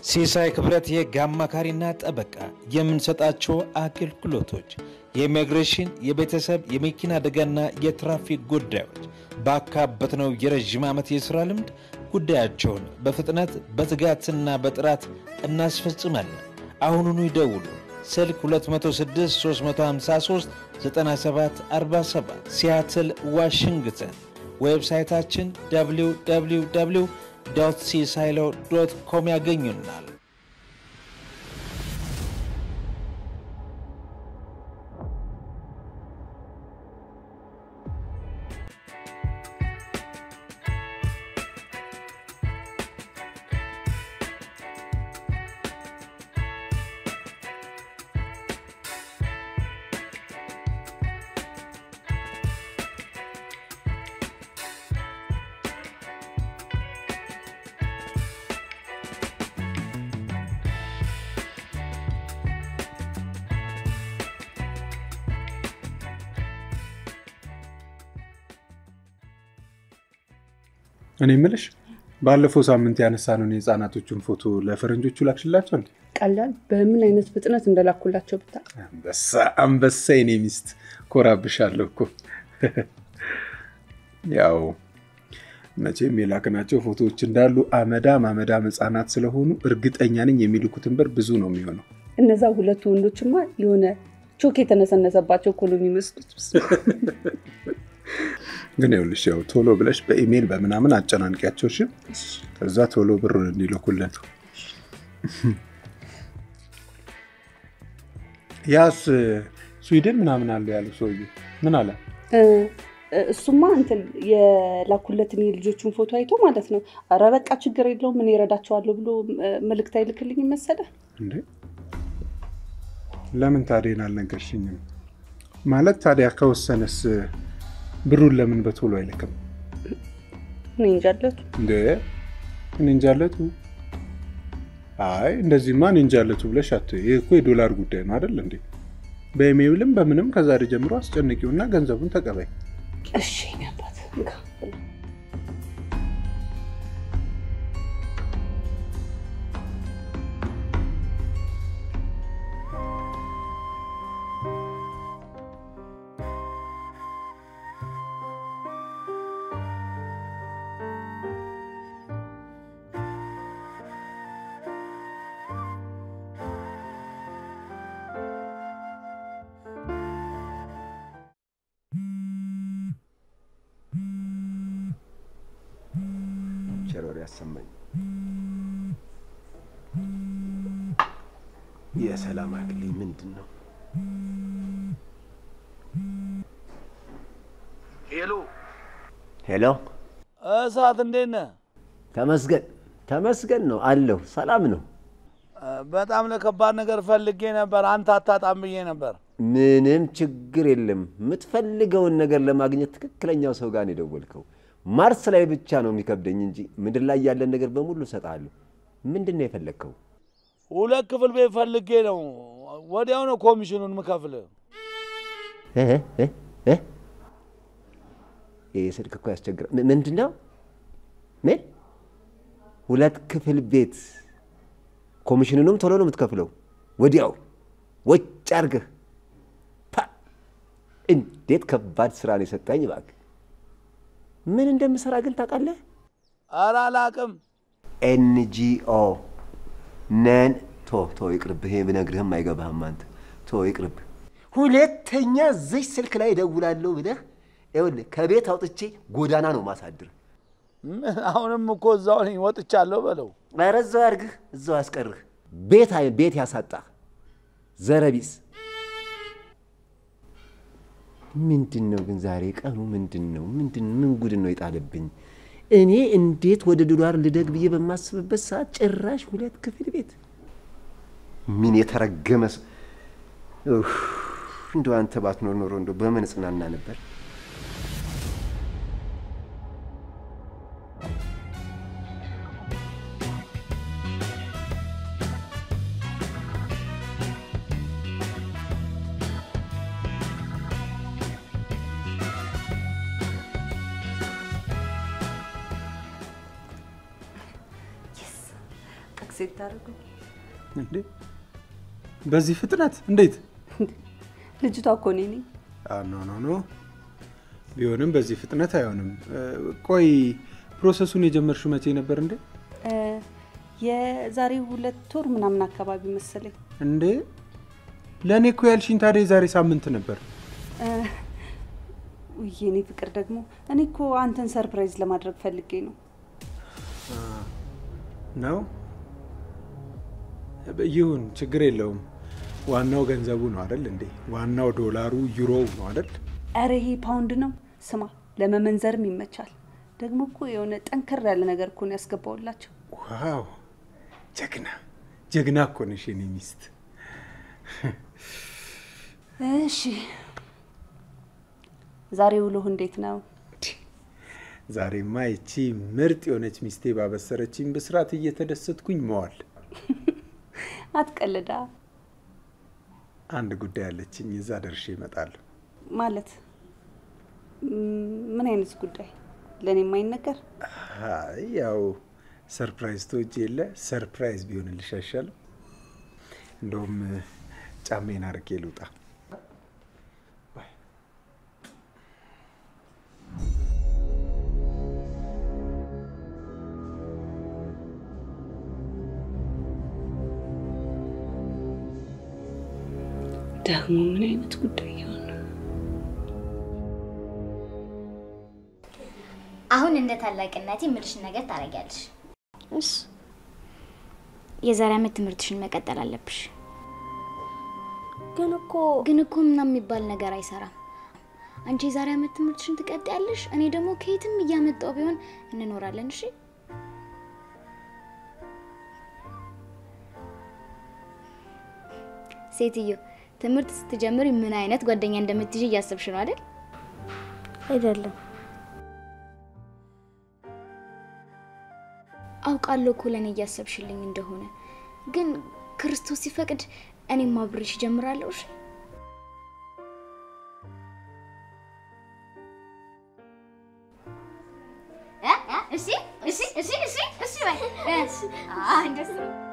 ሲሳይ ክብረት የህግ አማካሪና ጠበቃ የምንሰጣቸው አገልግሎቶች የኢሚግሬሽን፣ የቤተሰብ፣ የመኪና አደጋና የትራፊክ ጉዳዮች ባካበትነው የረዥም ዓመት የሥራ ልምድ ጉዳያቸውን በፍጥነት በትጋትና በጥራት እናስፈጽማለን። አሁኑኑ ይደውሉ። ስልክ 206 353 9747 ሲያትል ዋሽንግተን። ዌብሳይታችን www ሲሳይሎ ዶት ኮም ያገኙናል። እኔ ምልሽ ባለፈው ሳምንት ያነሳነውን የህፃናቶቹን ፎቶ ለፈረንጆቹ ላክሽላቸው እንዴ? ቀላል በምን አይነት ፍጥነት እንደላኩላቸው ብታ አንበሳ አንበሳ፣ የኔ ሚስት ኮራብሻለሁ እኮ። ያው መቼም የላክናቸው ፎቶዎች እንዳሉ አመዳም አመዳም ህፃናት ስለሆኑ እርግጠኛ ነኝ የሚልኩትን ብር ብዙ ነው የሚሆነው። እነዛ ሁለቱ ወንዶችማ የሆነ ቾክ የተነሰነሰባቸው እኮ ነው የሚመስሉት። ግን ይኸውልሽ ያው ቶሎ ብለሽ በኢሜይል በምናምን አጨናንቂያቸው እሺ። ከዛ ቶሎ ብሩን እንዲልኩልን። ያስ ስዊድን ምናምን አለ ያሉ ሰውዬ ምን አለ? እሱማ እንትን የላኩለትን የልጆቹን ፎቶ አይቶ ማለት ነው። ኧረ በቃ ችግር የለውም ምን ይረዳቸዋለሁ ብሎ መልእክት አይልክልኝ መሰለ። እንዴ ለምን ታዲያ አልነገርሽኝም? ማለት ታዲያ ከወሰነስ ብሩን ለምን በቶሎ አይልክም? እኔ እንጃለቱ እንደ እኔ እንጃለቱ። አይ እንደዚህማ እኔ እንጃለቱ ብለሽ አትይ። ይህ እኮ የዶላር ጉዳይ ነው አይደል እንዴ? በኢሜይልም በምንም ከዛሬ ጀምሮ አስጨንቂውና ገንዘቡን ተቀበይ። እሺ የእኔ አባት እንካ ብላ። ቸሮር ያሰማኝ። የሰላም አክሊል ምንድን ነው? ሄሎ ሄሎ፣ እሳት እንዴት ነህ? ተመስገን ተመስገን ነው አለሁ። ሰላም ነው። በጣም ለከባድ ነገር ፈልጌ ነበር፣ አንተ አታጣም ብዬ ነበር። ምንም ችግር የለም። የምትፈልገውን ነገር ለማግኘት ትክክለኛው ሰው ጋር ነው የደወልከው። ማርስ ላይ ብቻ ነው የሚከብደኝ እንጂ ምድር ላይ ያለን ነገር በሙሉ እሰጥሃለሁ። ምንድን ነው የፈለግከው? ሁለት ክፍል ቤት ፈልጌ ነው። ወዲያው ነው ኮሚሽኑን ምከፍልህ። እ እ እ ይህ ስልክ እኮ ያስቸግራል። ም- ምንድን ነው ምን? ሁለት ክፍል ቤት ኮሚሽኑንም ቶሎ ነው የምትከፍለው? ወዲያው ወጭ አድርገህ ፓ! እንዴት ከባድ ስራ ነው የሰጠኝ እባክህ። ምን እንደምሰራ ግን ታውቃለህ? ኧረ አላቅም። ኤንጂኦ ነን። ቶ ቶ ይቅርብህ። ይሄ ብነግርህም አይገባህም አንተ። ቶ ይቅርብህ። ሁለተኛ እዚህ ስልክ ላይ እደውላለሁ ብለህ ይኸውልህ ከቤት አውጥቼ ጎዳና ነው ማሳድር። ምን አሁንም እኮ እዛው ነኝ፣ ወጥቻለሁ በለው። ኧረ እዛው ያድርግህ፣ እዛው ያስቀርህ። ቤት አይ- ቤት ያሳጣህ ዘረቢስ። ምንድን ነው ግን ዛሬ ቀኑ ምንድን ነው? ምንድን ምን ጉድ ነው የጣለብኝ? እኔ እንዴት ወደ ዶላር ልደግ ብዬ በማስብበት ሰዓት ጭራሽ ሁለት ክፍል ቤት። ምን የተረገመ ሰው! ኡፍ! እንደው አንተ ባትኖር ኖሮ እንደው በምን እጽናና ነበር። አክሴፕት አድርጉ። እንዴ በዚህ ፍጥነት እንዴት? ልጅቷ እኮ እኔ ነኝ። አ፣ ኖ ኖ ኖ ቢሆንም በዚህ ፍጥነት አይሆንም። እ፣ ቆይ ፕሮሰሱን የጀመርሽው መቼ ነበር እንዴ? እ፣ የዛሬ ሁለት ወር ምናምን አካባቢ መሰለኝ። እንዴ ለእኔ እኮ ያልሽኝ ታዲያ የዛሬ ሳምንት ነበር። እ፣ ውይ የኔ ፍቅር ደግሞ እኔ እኮ አንተን ሰርፕራይዝ ለማድረግ ፈልጌ ነው። ነው ይሁን፣ ችግር የለውም። ዋናው ገንዘቡ ነው አይደል እንዴ? ዋናው ዶላሩ ዩሮው ነው አይደል? ኧረ ይሄ ፓውንድ ነው። ስማ ለመመንዘርም ይመቻል። ደግሞ እኮ የሆነ ጠንከር ያለ ነገር እኮ ነው ያስገባውላቸው። ዋው ጀግና ጀግና እኮ ነሽ የኔ ሚስት። እሺ ዛሬ ውሎህ እንዴት ነው? ዛሬማ ይቺ ምርጥ የሆነች ሚስቴ ባበሰረችኝ ብስራት እየተደሰትኩኝ መዋል። አትቀልዳ አንድ ጉዳይ አለችኝ፣ እዛ ደርሼ እመጣለሁ። ማለት ም፣ ምን አይነት ጉዳይ? ለእኔ የማይነገር አይ ያው ሰርፕራይዝ ተወጅ የለ ሰርፕራይዝ ቢሆንልሽ አይሻልም? እንደውም ጫሜን አርቄ ልውጣ። ደግሞ ምን አይነት ጉዳይ ይሆን? አሁን እንደ ታላቅነቴ የምልሽን ነገር ታደርጊያለሽ። እሺ የዛሬ ዓመት ትምህርትሽን መቀጠል አለብሽ። ግን እኮ ግን እኮ ምናምን የሚባል ነገር አይሰራም። አንቺ የዛሬ ዓመት ትምህርትሽን ትቀጥያለሽ፣ እኔ ደግሞ ከየትም እያመጣው ቢሆን እንኖራለን። እሺ ሴትዮ፣ ትምህርት ስትጀምሪ ምን አይነት ጓደኛ እንደምትይዥ እያሰብሽ ነው አይደል? አይደለም አውቃለሁ እኮ ለእኔ እያሰብሽልኝ እንደሆነ፣ ግን ክርስቶስ ሲፈቅድ እኔም አብሬሽ እጀምራለሁ። እሺ እሺ እሺ እሺ እሺ እሺ በይ አ እንደሱ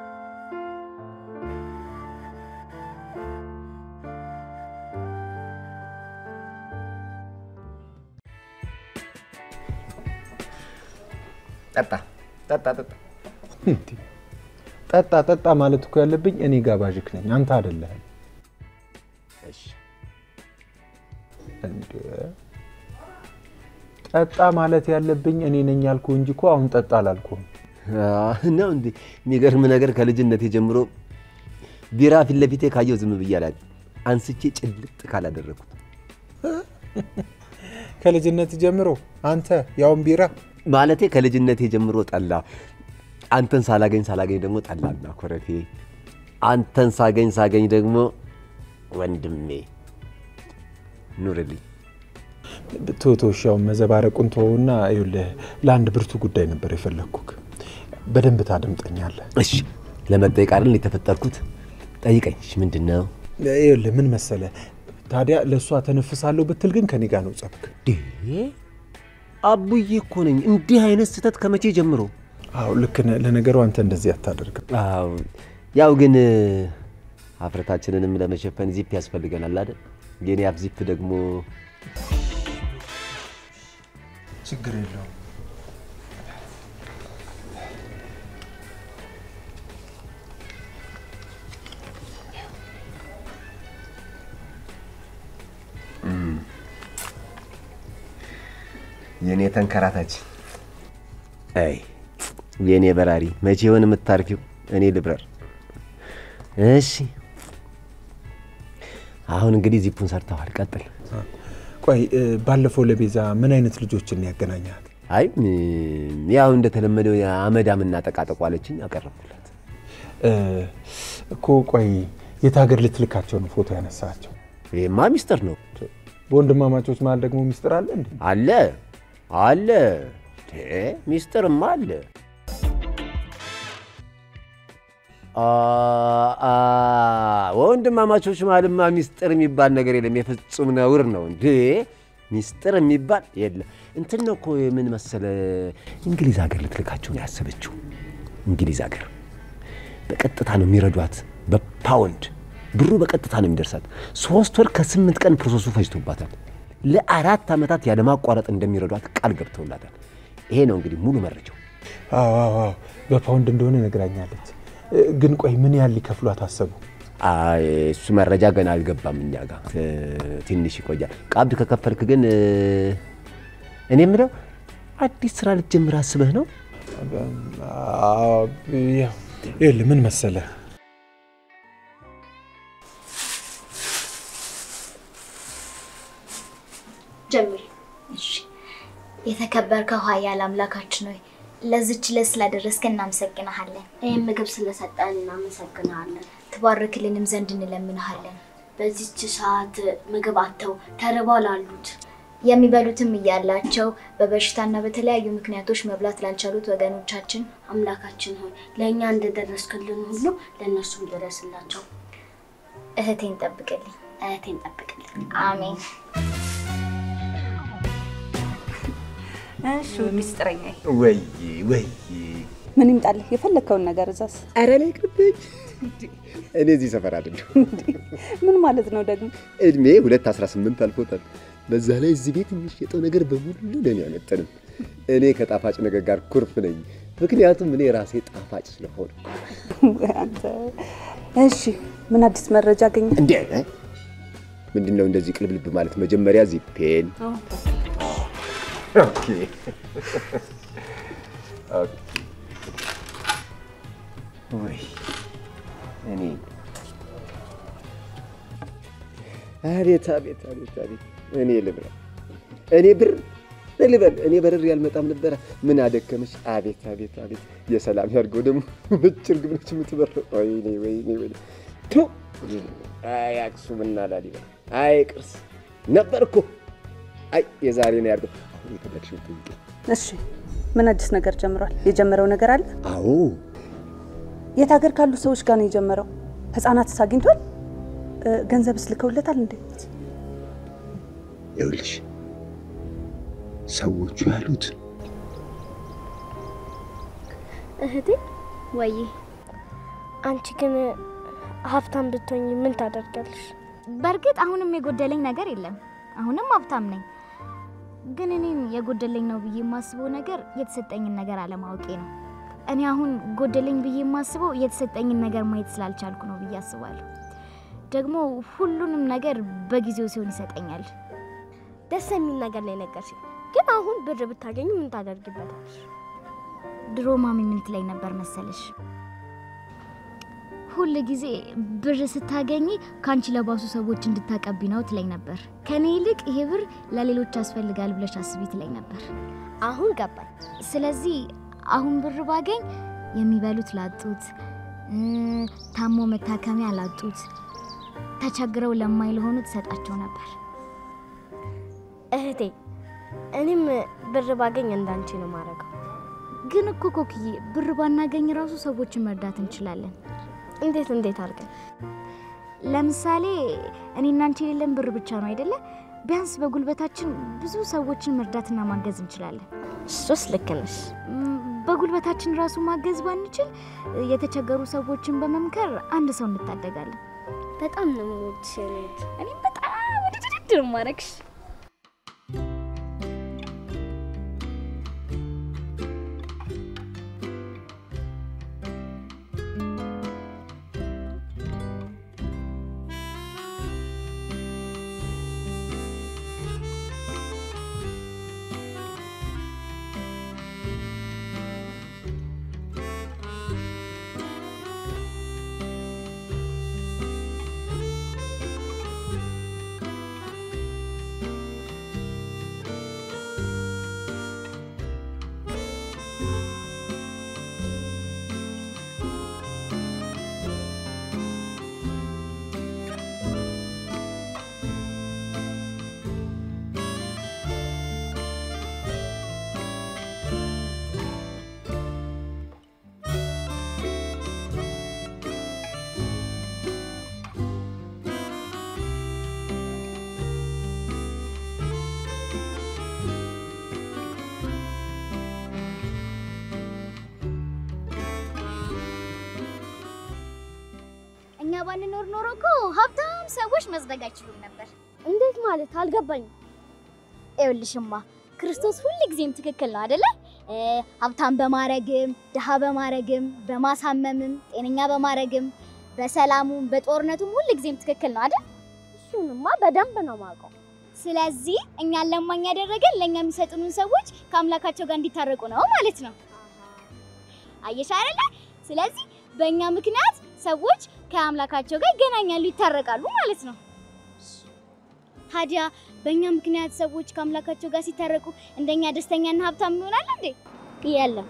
ጠጣ ጠጣ ጠጣ። እንዴ! ጠጣ ጠጣ ማለት እኮ ያለብኝ እኔ ጋባዥክ ነኝ፣ አንተ አይደለህም። እሺ እንዴ! ጠጣ ማለት ያለብኝ እኔ ነኝ ያልኩ እንጂ እኮ አሁን ጠጣ አላልኩም። አዎ፣ ነው እንዴ? የሚገርም ነገር ከልጅነቴ ጀምሮ ቢራ ፊት ለፊቴ ካየው ዝም ብዬ አላውቅም። አንስቼ ጭልጥ ካላደረግኩት ከልጅነት ጀምሮ አንተ ያውን ቢራ ማለቴ ከልጅነቴ ጀምሮ ጠላ፣ አንተን ሳላገኝ ሳላገኝ ደግሞ ጠላና ኮረፌ፣ አንተን ሳገኝ ሳገኝ ደግሞ ወንድሜ ኑርልኝ። ቶቶሻው መዘባረቁን ተወውና ይኸውልህ ለአንድ ብርቱ ጉዳይ ነበር የፈለግኩክ። በደንብ ታደምጠኛለህ። እሺ ለመጠየቅ አይደል የተፈጠርኩት? ጠይቀኝ። እሺ ምንድን ነው? ይኸውልህ ምን መሰለ ታዲያ ለእሷ ተነፍሳለሁ ብትል ግን ከኔ ጋር ነው ጸብክ። አቡዬ እኮ ነኝ። እንዲህ አይነት ስህተት ከመቼ ጀምሮ? አዎ ልክ ነህ። ለነገሩ አንተ እንደዚህ አታደርግም። አዎ ያው ግን ሀፍረታችንንም ለመሸፈን ዚፕ ያስፈልገናል አይደል? የኔ አፍ ዚፕ ደግሞ ችግር የለውም። የኔ ተንከራታች፣ አይ የኔ በራሪ፣ መቼ ይሆን የምታርፊው? እኔ ልብረር። እሺ አሁን እንግዲህ ዚፑን ሰርተዋል። ቀጥል። ቆይ እ፣ ባለፈው ለቤዛ ምን አይነት ልጆችን ያገናኛል? አይ ም- ያው እንደተለመደው የአመዳምና ጠቃጠቋ አለችኝ፣ አቀረብኩላት። እኮ ቆይ የት ሀገር ልትልካቸው ነው ፎቶ ያነሳቸው? ይሄማ ሚስጥር ነው። በወንድማማቾች መሀል ደግሞ ሚስጥር አለ እንዴ? አለ አለ፣ እ፣ ሚስጥርማ አለ። አ- አ- ወንድማማቾች መሀልማ ሚስጥር የሚባል ነገር የለም። የፍጹም ነውር ነው እንዴ! ሚስጥር የሚባል የለም። እንትን ነው እኮ የምን መሰለ፣ እንግሊዝ ሀገር ልትልካቸው ነው ያሰበችው። እንግሊዝ ሀገር በቀጥታ ነው የሚረዷት፣ በፓውንድ ብሩ በቀጥታ ነው የሚደርሳት። ሶስት ወር ከስምንት ቀን ፕሮሰሱ ፈጅቶባታል። ለአራት ዓመታት ያለማቋረጥ እንደሚረዷት ቃል ገብተውላታል። ይሄ ነው እንግዲህ ሙሉ መረጃው። አዎ አዎ አዎ፣ በፓውንድ እንደሆነ ነግራኛለች። እ፣ ግን ቆይ ምን ያህል ሊከፍሏት አሰቡ? አይ እሱ መረጃ ገና አልገባም እኛ ጋር እ፣ ትንሽ ይቆያል። ቀብድ ከከፈልክ ግን እ፣ እኔ የምለው አዲስ ስራ ልትጀምር አስበህ ነው? አዎ፣ ያው ይኸውልህ ምን መሰለህ ጀምር። እሺ። የተከበርከው ኃያል አምላካችን ሆይ ለዚች ዕለት ስላደረስክ እናመሰግንሃለን። ይህን ምግብ ስለሰጠን እናመሰግናለን። ትባርክልንም ዘንድ እንለምንሃለን። በዚች ሰዓት ምግብ አጥተው ተርበው ላሉት የሚበሉትም እያላቸው በበሽታና በተለያዩ ምክንያቶች መብላት ላልቻሉት ወገኖቻችን አምላካችን ሆይ ለእኛ እንደደረስክልን ሁሉ ለእነሱም ድረስላቸው። እህቴን ጠብቅልኝ። እህቴን ጠብቅልን። አሜን። እሺ ሚስጥረኛ ወይ ወይ ምን ይምጣልህ? የፈለግከውን ነገር እዛዝ። ኧረ ላይ ቅርብኝ። እኔ እዚህ ሰፈር አይደለሁ። ምን ማለት ነው ደግሞ? እድሜ ሁለት አስራ ስምንት አልፎታል። በዛ ላይ እዚህ ቤት የሚሸጠው ነገር በሙሉ ለእኔ አይመጥንም። እኔ ከጣፋጭ ነገር ጋር ኩርፍ ነኝ። ምክንያቱም እኔ ራሴ ጣፋጭ ስለሆነ። አንተ እሺ፣ ምን አዲስ መረጃ አገኘ? እንዴ ምንድን ነው እንደዚህ ቅልብልብ ማለት? መጀመሪያ ዚፔን ኦኬ ኦኬ። ወይ እኔ አቤት አቤት አቤት አቤት እኔ ልብላ እኔ ብር ልበል እኔ በርር ያልመጣም ነበረ። ምን አደከመች? አቤት አቤት አቤት የሰላም ያድርገው። ደግሞ ነጭ እርግብ ነች የምትበረው። ወይኔ ወይኔ ወይኔ ቱ አይ አክሱምና ላሊበላ አይ ቅርስ ነበር እኮ አይ የዛሬ ነው ያድርገው። አሁን የፈለግሽው ጠይቂ። እሺ፣ ምን አዲስ ነገር ጀምሯል? የጀመረው ነገር አለ? አዎ የት ሀገር ካሉ ሰዎች ጋር ነው የጀመረው? ህፃናትስ አግኝቷል? እ፣ ገንዘብስ ልከውለታል እንዴ? ይኸውልሽ ሰዎቹ ያሉት እህቴ ወይ አንቺ ግን ሀብታም ብትሆኝ ምን ታደርጋለሽ? በእርግጥ አሁንም የጎደለኝ ነገር የለም። አሁንም ሀብታም ነኝ። ግን እኔም የጎደለኝ ነው ብዬ የማስበው ነገር የተሰጠኝን ነገር አለማወቄ ነው። እኔ አሁን ጎደለኝ ብዬ የማስበው የተሰጠኝን ነገር ማየት ስላልቻልኩ ነው ብዬ አስባለሁ። ደግሞ ሁሉንም ነገር በጊዜው ሲሆን ይሰጠኛል። ደስ የሚል ነገር ነው የነገርሽኝ። ግን አሁን ብር ብታገኙ ምን ታደርጊበታለሽ? ድሮ ማሚ ምን ትለኝ ነበር መሰለሽ? ሁል ጊዜ ብር ስታገኝ ከአንቺ ለባሱ ሰዎች እንድታቀቢ ነው ትለኝ ነበር። ከኔ ይልቅ ይሄ ብር ለሌሎች ያስፈልጋል ብለሽ አስቢ ትለኝ ነበር። አሁን ገባኝ። ስለዚህ አሁን ብር ባገኝ የሚበሉት ላጡት፣ እ፣ ታሞ መታከሚያ ላጡት፣ ተቸግረው ለማይ ለሆኑት ሰጣቸው ነበር። እህቴ እኔም ብር ባገኝ እንዳንቺ ነው ማድረገው። ግን እኮ ኮክዬ ብር ባናገኝ ራሱ ሰዎችን መርዳት እንችላለን። እንዴት እንዴት አድርገን? ለምሳሌ እኔና አንቺ የሌለን ብር ብቻ ነው አይደለ? ቢያንስ በጉልበታችን ብዙ ሰዎችን መርዳትና ማገዝ እንችላለን። እሱስ ልክ ነሽ። ም፣ በጉልበታችን ራሱ ማገዝ ባንችል የተቸገሩ ሰዎችን በመምከር አንድ ሰው እንታደጋለን። በጣም ነው የምወድሽ የኔ ውድ። እኔም በጣም ውድድር ማረግሽ ባንኖር ኖሮ እኮ ሀብታም ሰዎች መጽደቅ አይችሉም ነበር። እንዴት ማለት አልገባኝም። ይኸውልሽማ ክርስቶስ ሁል ጊዜም ትክክል ነው አደለ? እ፣ ሀብታም በማረግም ድሃ በማረግም በማሳመምም ጤነኛ በማረግም በሰላሙም በጦርነቱም ሁል ጊዜም ትክክል ነው አይደል? እሱንማ በደንብ ነው የማውቀው። ስለዚህ እኛን ለማኝ ያደረገን ለእኛ የሚሰጡንን ሰዎች ከአምላካቸው ጋር እንዲታረቁ ነው ማለት ነው። አየሽ አይደለ? ስለዚህ በእኛ ምክንያት ሰዎች ከአምላካቸው ጋር ይገናኛሉ፣ ይታረቃሉ ማለት ነው። ታዲያ በእኛ ምክንያት ሰዎች ከአምላካቸው ጋር ሲታረቁ እንደኛ ደስተኛና ሀብታም ይሆናል እንዴ? የለም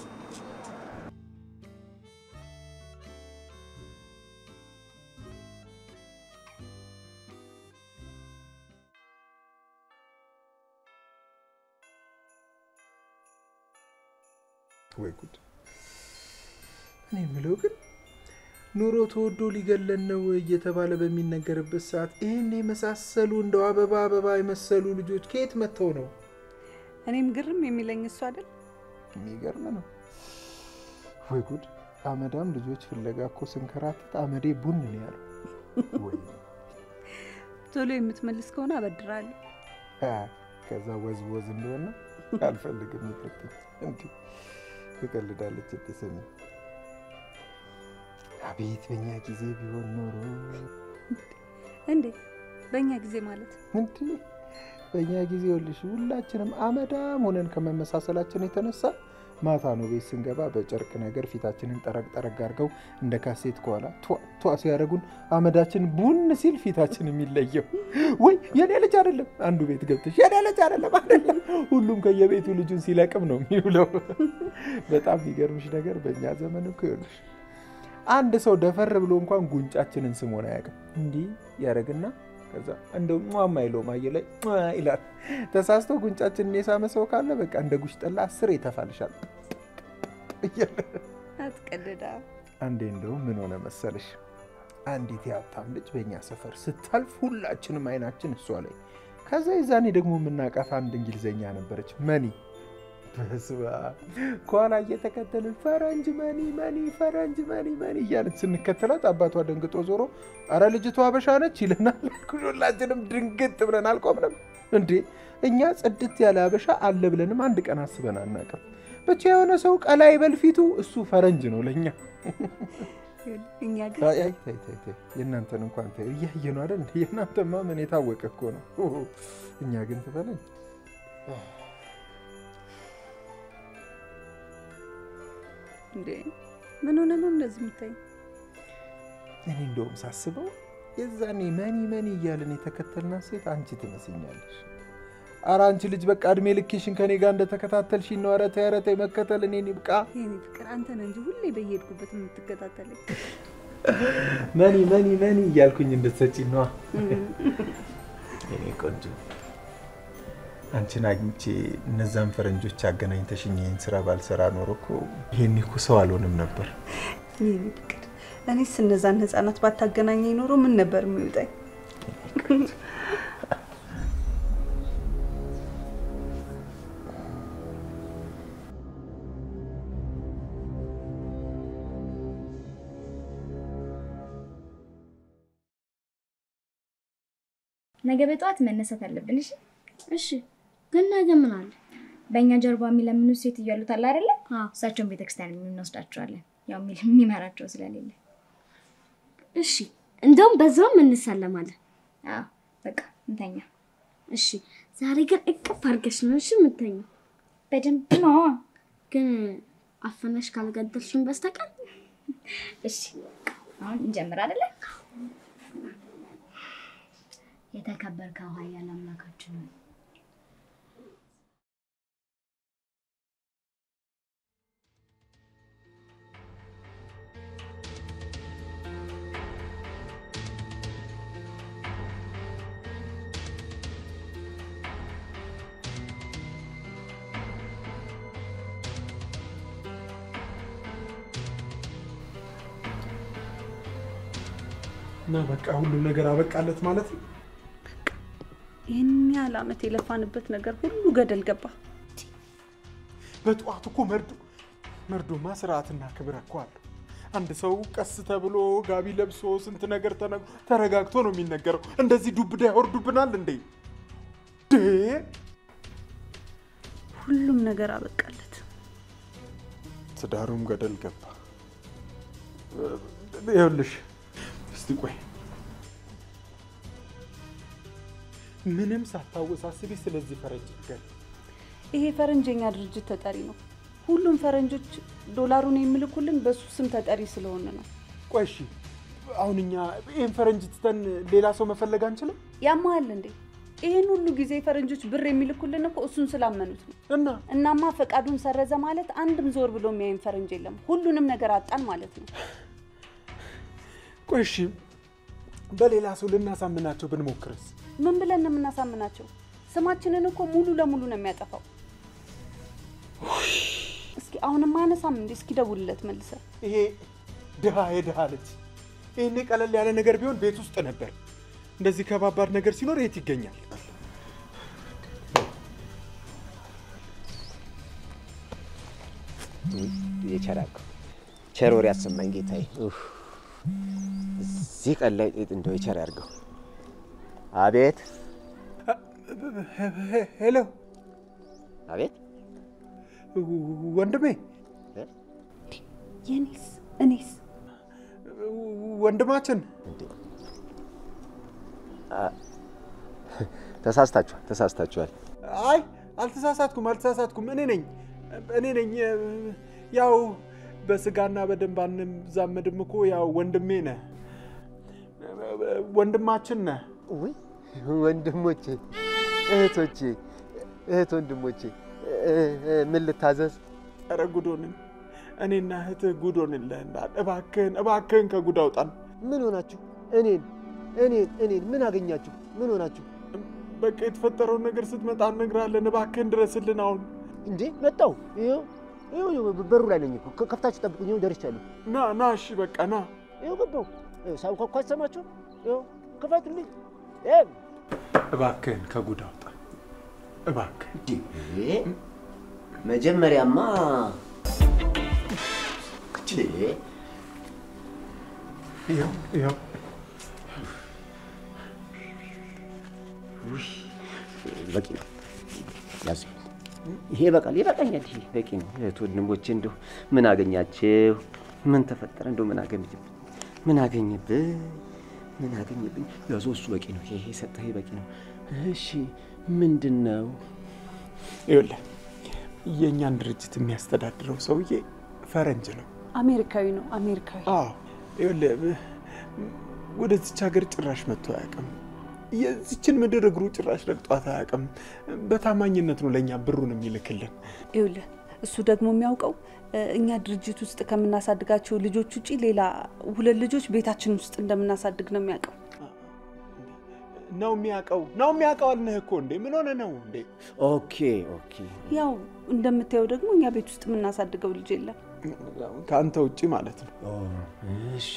ወይ ጉድ! እኔ የምለው ግን ኑሮ ተወዶ ሊገለን ነው እየተባለ በሚነገርበት ሰዓት ይህን የመሳሰሉ እንደው አበባ አበባ የመሰሉ ልጆች ከየት መጥተው ነው? እኔም ግርም የሚለኝ እሱ አይደል የሚገርም ነው። ወይ ጉድ! አመዳም ልጆች ፍለጋ እኮ ስንከራተት አመዴ ቡን ነው ያለው። ወይ ቶሎ የምትመልስ ከሆነ አበድራለሁ። አ፣ ከዛ ወዝ ወዝ እንደሆነ አልፈልግም። ይቅርብኝ። እንዲህ ትቀልዳለች። እቴ ስሚ፣ አቤት በእኛ ጊዜ ቢሆን ኖሮ እንዴ በእኛ ጊዜ ማለት እንዲህ በእኛ ጊዜ ይኸውልሽ ሁላችንም አመዳም ሆነን ከመመሳሰላችን የተነሳ ማታ ነው ቤት ስንገባ በጨርቅ ነገር ፊታችንን ጠረግ ጠረግ አድርገው እንደ ካሴት ከኋላ ቷ ቷ ሲያደርጉን አመዳችን ቡን ሲል ፊታችን የሚለየው ወይ የኔ ልጅ አይደለም አንዱ ቤት ገብተሽ የኔ ልጅ አይደለም አይደለም ሁሉም ከየቤቱ ልጁን ሲለቅም ነው የሚውለው። በጣም የሚገርምሽ ነገር በእኛ ዘመን እኮ ይኸውልሽ አንድ ሰው ደፈር ብሎ እንኳን ጉንጫችንን ስሞን አያውቅም። እንዲህ ያደርግና ከዛ እንደው ሟማ ይለው ማየ ላይ ሟ ይላል። ተሳስቶ ጉንጫችንን የሳመ ሰው ካለ በቃ እንደ ጉሽ ጠላ አስር ይተፋልሻል። አትቀልዳ። አንዴ እንደው ምን ሆነ መሰለሽ፣ አንዲት የሀብታም ልጅ በእኛ ሰፈር ስታልፍ ሁላችንም አይናችን እሷ ላይ። ከዛ የዛኔ ደግሞ የምናውቃት አንድ እንግሊዘኛ ነበረች መኒ በስባ ከኋላ እየተከተልን ፈረንጅ መኒ መኒ ፈረንጅ መኒ መኒ እያልን ስንከተላት አባቷ ደንግጦ ዞሮ አረ ልጅቷ አበሻ ነች ይለናል። ሁላችንም ድንግጥ ብለን አልቆምንም። እንዴ እኛ ጽድት ያለ አበሻ አለ ብለንም አንድ ቀን አስበን አናውቅም። ብቻ የሆነ ሰው ቀላ ይበል ፊቱ እሱ ፈረንጅ ነው ለእኛ። እኛ ግን አይ አይ ተይ ተይ ተይ የእናንተን እንኳን ተይ እያየ ነው አይደል? የእናንተማ ምን የታወቀ እኮ ነው። እኛ ግን ትበለኝ እንዴ ምን ሆነ ነው እንደዚህ የምታይ? እኔ እንደውም ሳስበው የዛኔ መኒ መኒ እያልን የተከተልናት ሴት አንቺ ትመስኛለሽ። ኧረ አንቺ ልጅ በቃ እድሜ ልክሽን ከኔ ጋር እንደተከታተልሽ ነው። ኧረ ተይ ኧረ ተይ መከተል እኔን ይብቃ። የኔ ፍቅር አንተ ነህ እንጂ ሁሌ በየሄድኩበት የምትከታተለኝ። መኒ መኒ መኒ እያልኩኝ እንድትሰጪኝ ነዋ። የኔ ቆንጆ አንቺን አግኝቼ እነዛን ፈረንጆች አገናኝተሽኝ ይህን ስራ ባልሰራ ኖሮ እኮ ይሄኔ እኮ ሰው አልሆንም ነበር። የኔ ፍቅር እኔስ እነዛን ህፃናት ባታገናኘኝ ኖሮ ምን ነበር የሚውጠኝ? ነገ በጠዋት መነሳት አለብን። እሺ እሺ ግን ነገ ምን አለ? በእኛ ጀርባ የሚለምኑ ሴት እያሉት አለ አይደለ? አዎ። እሳቸውን ቤተክርስቲያን እንወስዳቸዋለን። ያው የሚል- የሚመራቸው ስለሌለ። እሺ እንደውም በዛውም እንሳለማለን። አዎ በቃ እንተኛ። እሺ ዛሬ ግን እቅፍ አድርገሽ ነው እሺ የምተኛው። በደንብ ነው። ግን አፈነሽ ካልገደልሽን በስተቀር እሺ አሁን እንጀምር አይደለ? የተከበርከው ኃያል አምላካችን ሆይ እና በቃ ሁሉም ነገር አበቃለት ማለት ነው። ይህን ያህል ዓመት የለፋንበት ነገር ሁሉ ገደል ገባ። በጠዋት እኮ መርዶ መርዶማ ስርዓትና ክብር እኮ አለው። አንድ ሰው ቀስ ተብሎ ጋቢ ለብሶ ስንት ነገር ተነግሮ ተረጋግቶ ነው የሚነገረው። እንደዚህ ዱብዳ ያወርዱብናል እንዴ? ዴ ሁሉም ነገር አበቃለት። ትዳሩም ገደል ገባ። ይኸውልሽ እስቲ ቆይ ምንም ሳታወሳስቢ ስለዚህ ፈረንጅ ንገሪኝ። ይሄ ፈረንጅ የኛ ድርጅት ተጠሪ ነው። ሁሉም ፈረንጆች ዶላሩን የሚልኩልን በሱ ስም ተጠሪ ስለሆነ ነው። ቆይ እሺ፣ አሁን እኛ ይህን ፈረንጅ ትተን ሌላ ሰው መፈለግ አንችልም? ያማሃል እንዴ? ይህን ሁሉ ጊዜ ፈረንጆች ብር የሚልኩልን እኮ እሱን ስላመኑት ነው። እና እናማ ፈቃዱን ሰረዘ ማለት አንድም ዞር ብሎ የሚያይን ፈረንጅ የለም። ሁሉንም ነገር አጣን ማለት ነው። ቆይ እሺ፣ በሌላ ሰው ልናሳምናቸው ብንሞክርስ? ምን ብለን ነው የምናሳምናቸው? ስማችንን እኮ ሙሉ ለሙሉ ነው የሚያጠፋው። እስኪ አሁንም አያነሳም እንዴ? እስኪ ደውልለት መልሰ። ይሄ ድሃ የድሃ ልጅ ይህኔ ቀለል ያለ ነገር ቢሆን ቤት ውስጥ ነበር። እንደዚህ ከባባድ ነገር ሲኖር የት ይገኛል? የቸራቅ ቸር ወሬ ያሰማኝ ጌታዬ። ኡፍ፣ እዚህ ቀን ላይ እንደው የቸር ያድርገው። አቤት ሄሎ አቤት፣ ወንድሜ፣ የኔስ እኔስ ወንድማችን ተሳስታችኋል፣ ተሳስታችኋል። አይ አልተሳሳትኩም፣ አልተሳሳትኩም። እኔ ነኝ እኔ ነኝ። ያው በስጋና በደም ባንዛመድም እኮ ያው ወንድሜ ነህ፣ ወንድማችን ነህ። ውይ ወንድሞቼ፣ እህቶቼ፣ እህት ወንድሞቼ ምን ልታዘዝ? ኧረ ጉዶንን እኔና እህትህ ጉዶንልህናል። እባክህን እባክህን ከጉድ አውጣን። ምን ሆናችሁ? እኔን እኔን እኔን ምን አገኛችሁ? ምን ሆናችሁ? በቃ የተፈጠረውን ነገር ስትመጣ እነግርሃለን። እባክህን ድረስልን አሁን። እንዴ መጣሁ። ይኸው ይኸው ይኸው በሩ ላይ ነኝ እኮ። ከፍታችሁ ጠብቁኝ። ይኸው ደርሻለሁ። ና ና፣ እሺ በቃ ና። ይኸው ገባሁ። ይኸው ሳንኳኳ አይሰማችሁም? ይኸው ክፈቱልኝ። ይኸው እባክህን ከጉድ አውጣ እባክህን። እንዴ መጀመሪያማ እንዴ ይኸው ይኸው በቂ ነው። ያዝ። ይሄ በቃል ይበቃኛል። ይሄ በቂ ነው። እህት ወንድሞቼ፣ እንደው ምን አገኛችሁ? ምን ተፈጠረ? እንደው ምን አገኘብኝ? ምን አገኘብኝ? ምን አገኘብኝ? ያዘው፣ እሱ በቂ ነው። ይሄ ሰጠህ በቂ ነው። እሺ ምንድን ነው? ይኸውልህ የእኛን ድርጅት የሚያስተዳድረው ሰውዬ ፈረንጅ ነው። አሜሪካዊ ነው አሜሪካዊ። አዎ ይኸውልህ ወደዚች ሀገር ጭራሽ መጥቶ አያውቅም። የዚችን ምድር እግሩ ጭራሽ ረግጧት አያውቅም። በታማኝነት ነው ለእኛ ብሩን የሚልክልን። ይኸውልህ እሱ ደግሞ የሚያውቀው እ፣ እኛ ድርጅት ውስጥ ከምናሳድጋቸው ልጆች ውጪ ሌላ ሁለት ልጆች ቤታችን ውስጥ እንደምናሳድግ ነው የሚያውቀው። ነው የሚያውቀው ነው የሚያውቀው አልንህ እኮ እንዴ! ምን ሆነ ነው እንዴ? ኦኬ ኦኬ። ያው እንደምታየው ደግሞ እኛ ቤት ውስጥ የምናሳድገው ልጅ የለም። ከአንተ ውጭ ማለት ነው። እሺ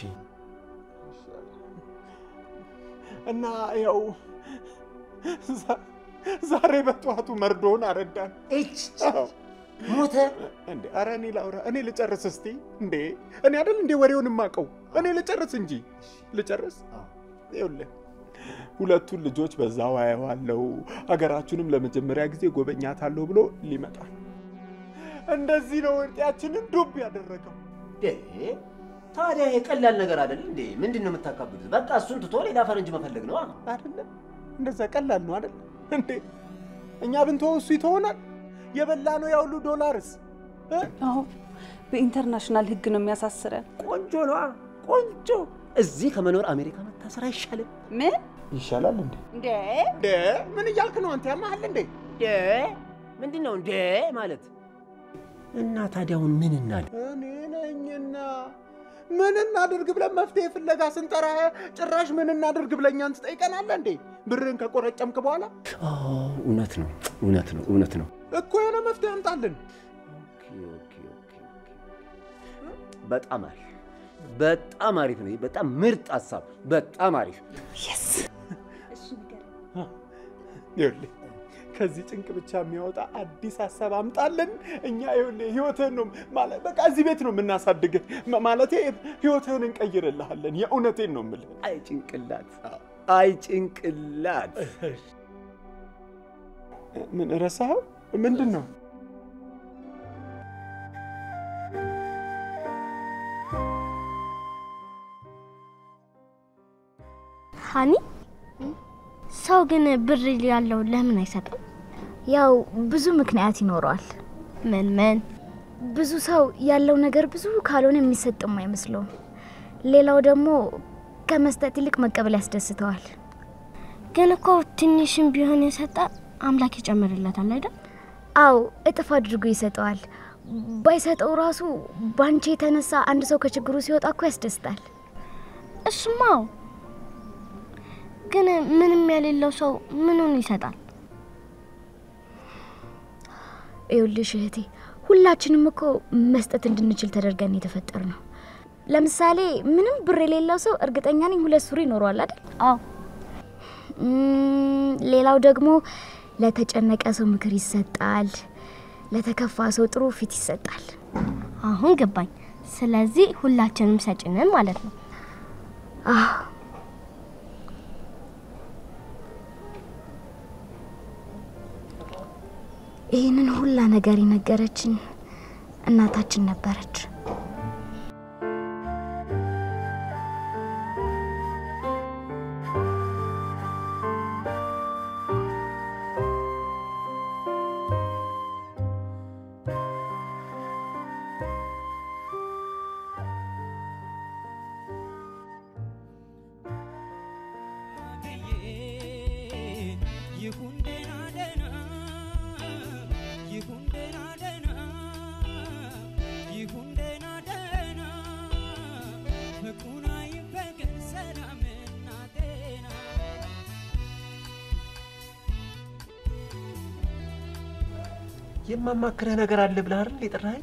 እና ያው ዛ- ዛሬ በጠዋቱ መርዶውን አረዳን። እች ሞተ። እንዴ ኧረ እኔ ላውራ፣ እኔ ልጨርስ እስቲ። እንዴ እኔ አይደል እንዴ ወሬውን የማውቀው? እኔ ልጨርስ እንጂ ልጨርስ። ይኸውልህ ሁለቱን ልጆች በዛው አየዋለሁ፣ ሀገራችንም ለመጀመሪያ ጊዜ ጎበኛታለሁ ብሎ ሊመጣ እንደዚህ ነው እርጢያችንን ዱብ ያደረገው። ታዲያ ይሄ ቀላል ነገር አይደል እንዴ? ምንድን ነው የምታካብዱት? በቃ እሱን ትቶ ሌላ ፈረንጅ መፈለግ ነው። አይደለም እንደዛ ቀላል ነው አይደል እንዴ? እኛ ብንተወው እሱ ይተሆናል። የበላ ነው ያሁሉ ዶላርስ እ? አዎ በኢንተርናሽናል ሕግ ነው የሚያሳስረን። ቆንጆ ነዋ፣ ቆንጆ። እዚህ ከመኖር አሜሪካ መታሰር አይሻልም? ምን ይሻላል እንዴ? እንዴ? እንዴ ምን እያልክ ነው አንተ? ያማሃል እንዴ? እንዴ ምንድን ነው እንዴ ማለት? እና ታዲያውን ምን እናድርግ? እኔ ነኝና ምን እናድርግ ብለን መፍትሄ ፍለጋ ስንጠራ ጭራሽ ምን እናድርግ ብለን እኛን ትጠይቀናለህ እንዴ? ብርን ከቆረጨምክ በኋላ አዎ፣ እውነት ነው፣ እውነት ነው፣ እውነት ነው። እኮ የሆነ መፍትሄ አምጣልን። ኦኬ፣ ኦኬ፣ ኦኬ፣ ኦኬ። በጣም አሪፍ፣ በጣም አሪፍ ነው። ይሄ በጣም ምርጥ ሀሳብ፣ በጣም አሪፍ። የስ ይኸውልህ ከዚህ ጭንቅ ብቻ የሚያወጣ አዲስ ሀሳብ አምጣልን። እኛ ይኸውልህ ህይወትህን ነው ማለት በቃ እዚህ ቤት ነው የምናሳድግህ። ማ- ማለቴ ህይወትህን እንቀይርልሃለን። የእውነቴን ነው የምልህ። አይ ጭንቅላት፣ አይ ጭንቅላት። ምን ረሳኸው? ምንድን ነው? ሀኒ ሰው ግን ብር ያለው ለምን አይሰጥም? ያው ብዙ ምክንያት ይኖረዋል። ምን ምን? ብዙ ሰው ያለው ነገር ብዙ ካልሆነ የሚሰጥም አይመስለውም። ሌላው ደግሞ ከመስጠት ይልቅ መቀበል ያስደስተዋል። ግን እኮ ትንሽም ቢሆን የሰጠ አምላክ ይጨምርለታል አይደል? አው እጥፍ አድርጎ ይሰጠዋል። ባይሰጠው ራሱ ባንቺ የተነሳ አንድ ሰው ከችግሩ ሲወጣ እኮ ያስደስታል። እሱማው ግን ምንም የሌለው ሰው ምኑን ይሰጣል? ይኸውልሽ እህቴ፣ ሁላችንም እኮ መስጠት እንድንችል ተደርገን የተፈጠር ነው። ለምሳሌ ምንም ብር የሌለው ሰው እርግጠኛ ነኝ ሁለት ሱሪ ይኖረዋል አይደል? አዎ። እም፣ ሌላው ደግሞ ለተጨነቀ ሰው ምክር ይሰጣል። ለተከፋ ሰው ጥሩ ፊት ይሰጣል። አሁን ገባኝ። ስለዚህ ሁላችንም ሰጪ ነን ማለት ነው። አዎ ይህንን ሁላ ነገር የነገረችን እናታችን ነበረች። ይሁን ደህና ደህና ይሁን ደህና ደህና ይሁን ደህና ደህና ፍቅሩን አይበገን ሰላምና ጤና የማማክርህ ነገር አለ ብለህ አይደል የጠራኸኝ?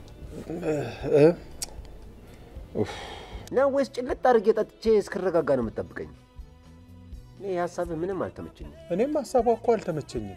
ነው ወይስ ጭልጥ አድርጌ ጠጥቼ እስክረጋጋ ነው የምጠብቀኝ? እኔ የሀሳብህ ምንም አልተመቸኝም። እኔም ሀሳቧ እኮ አልተመቸኝም።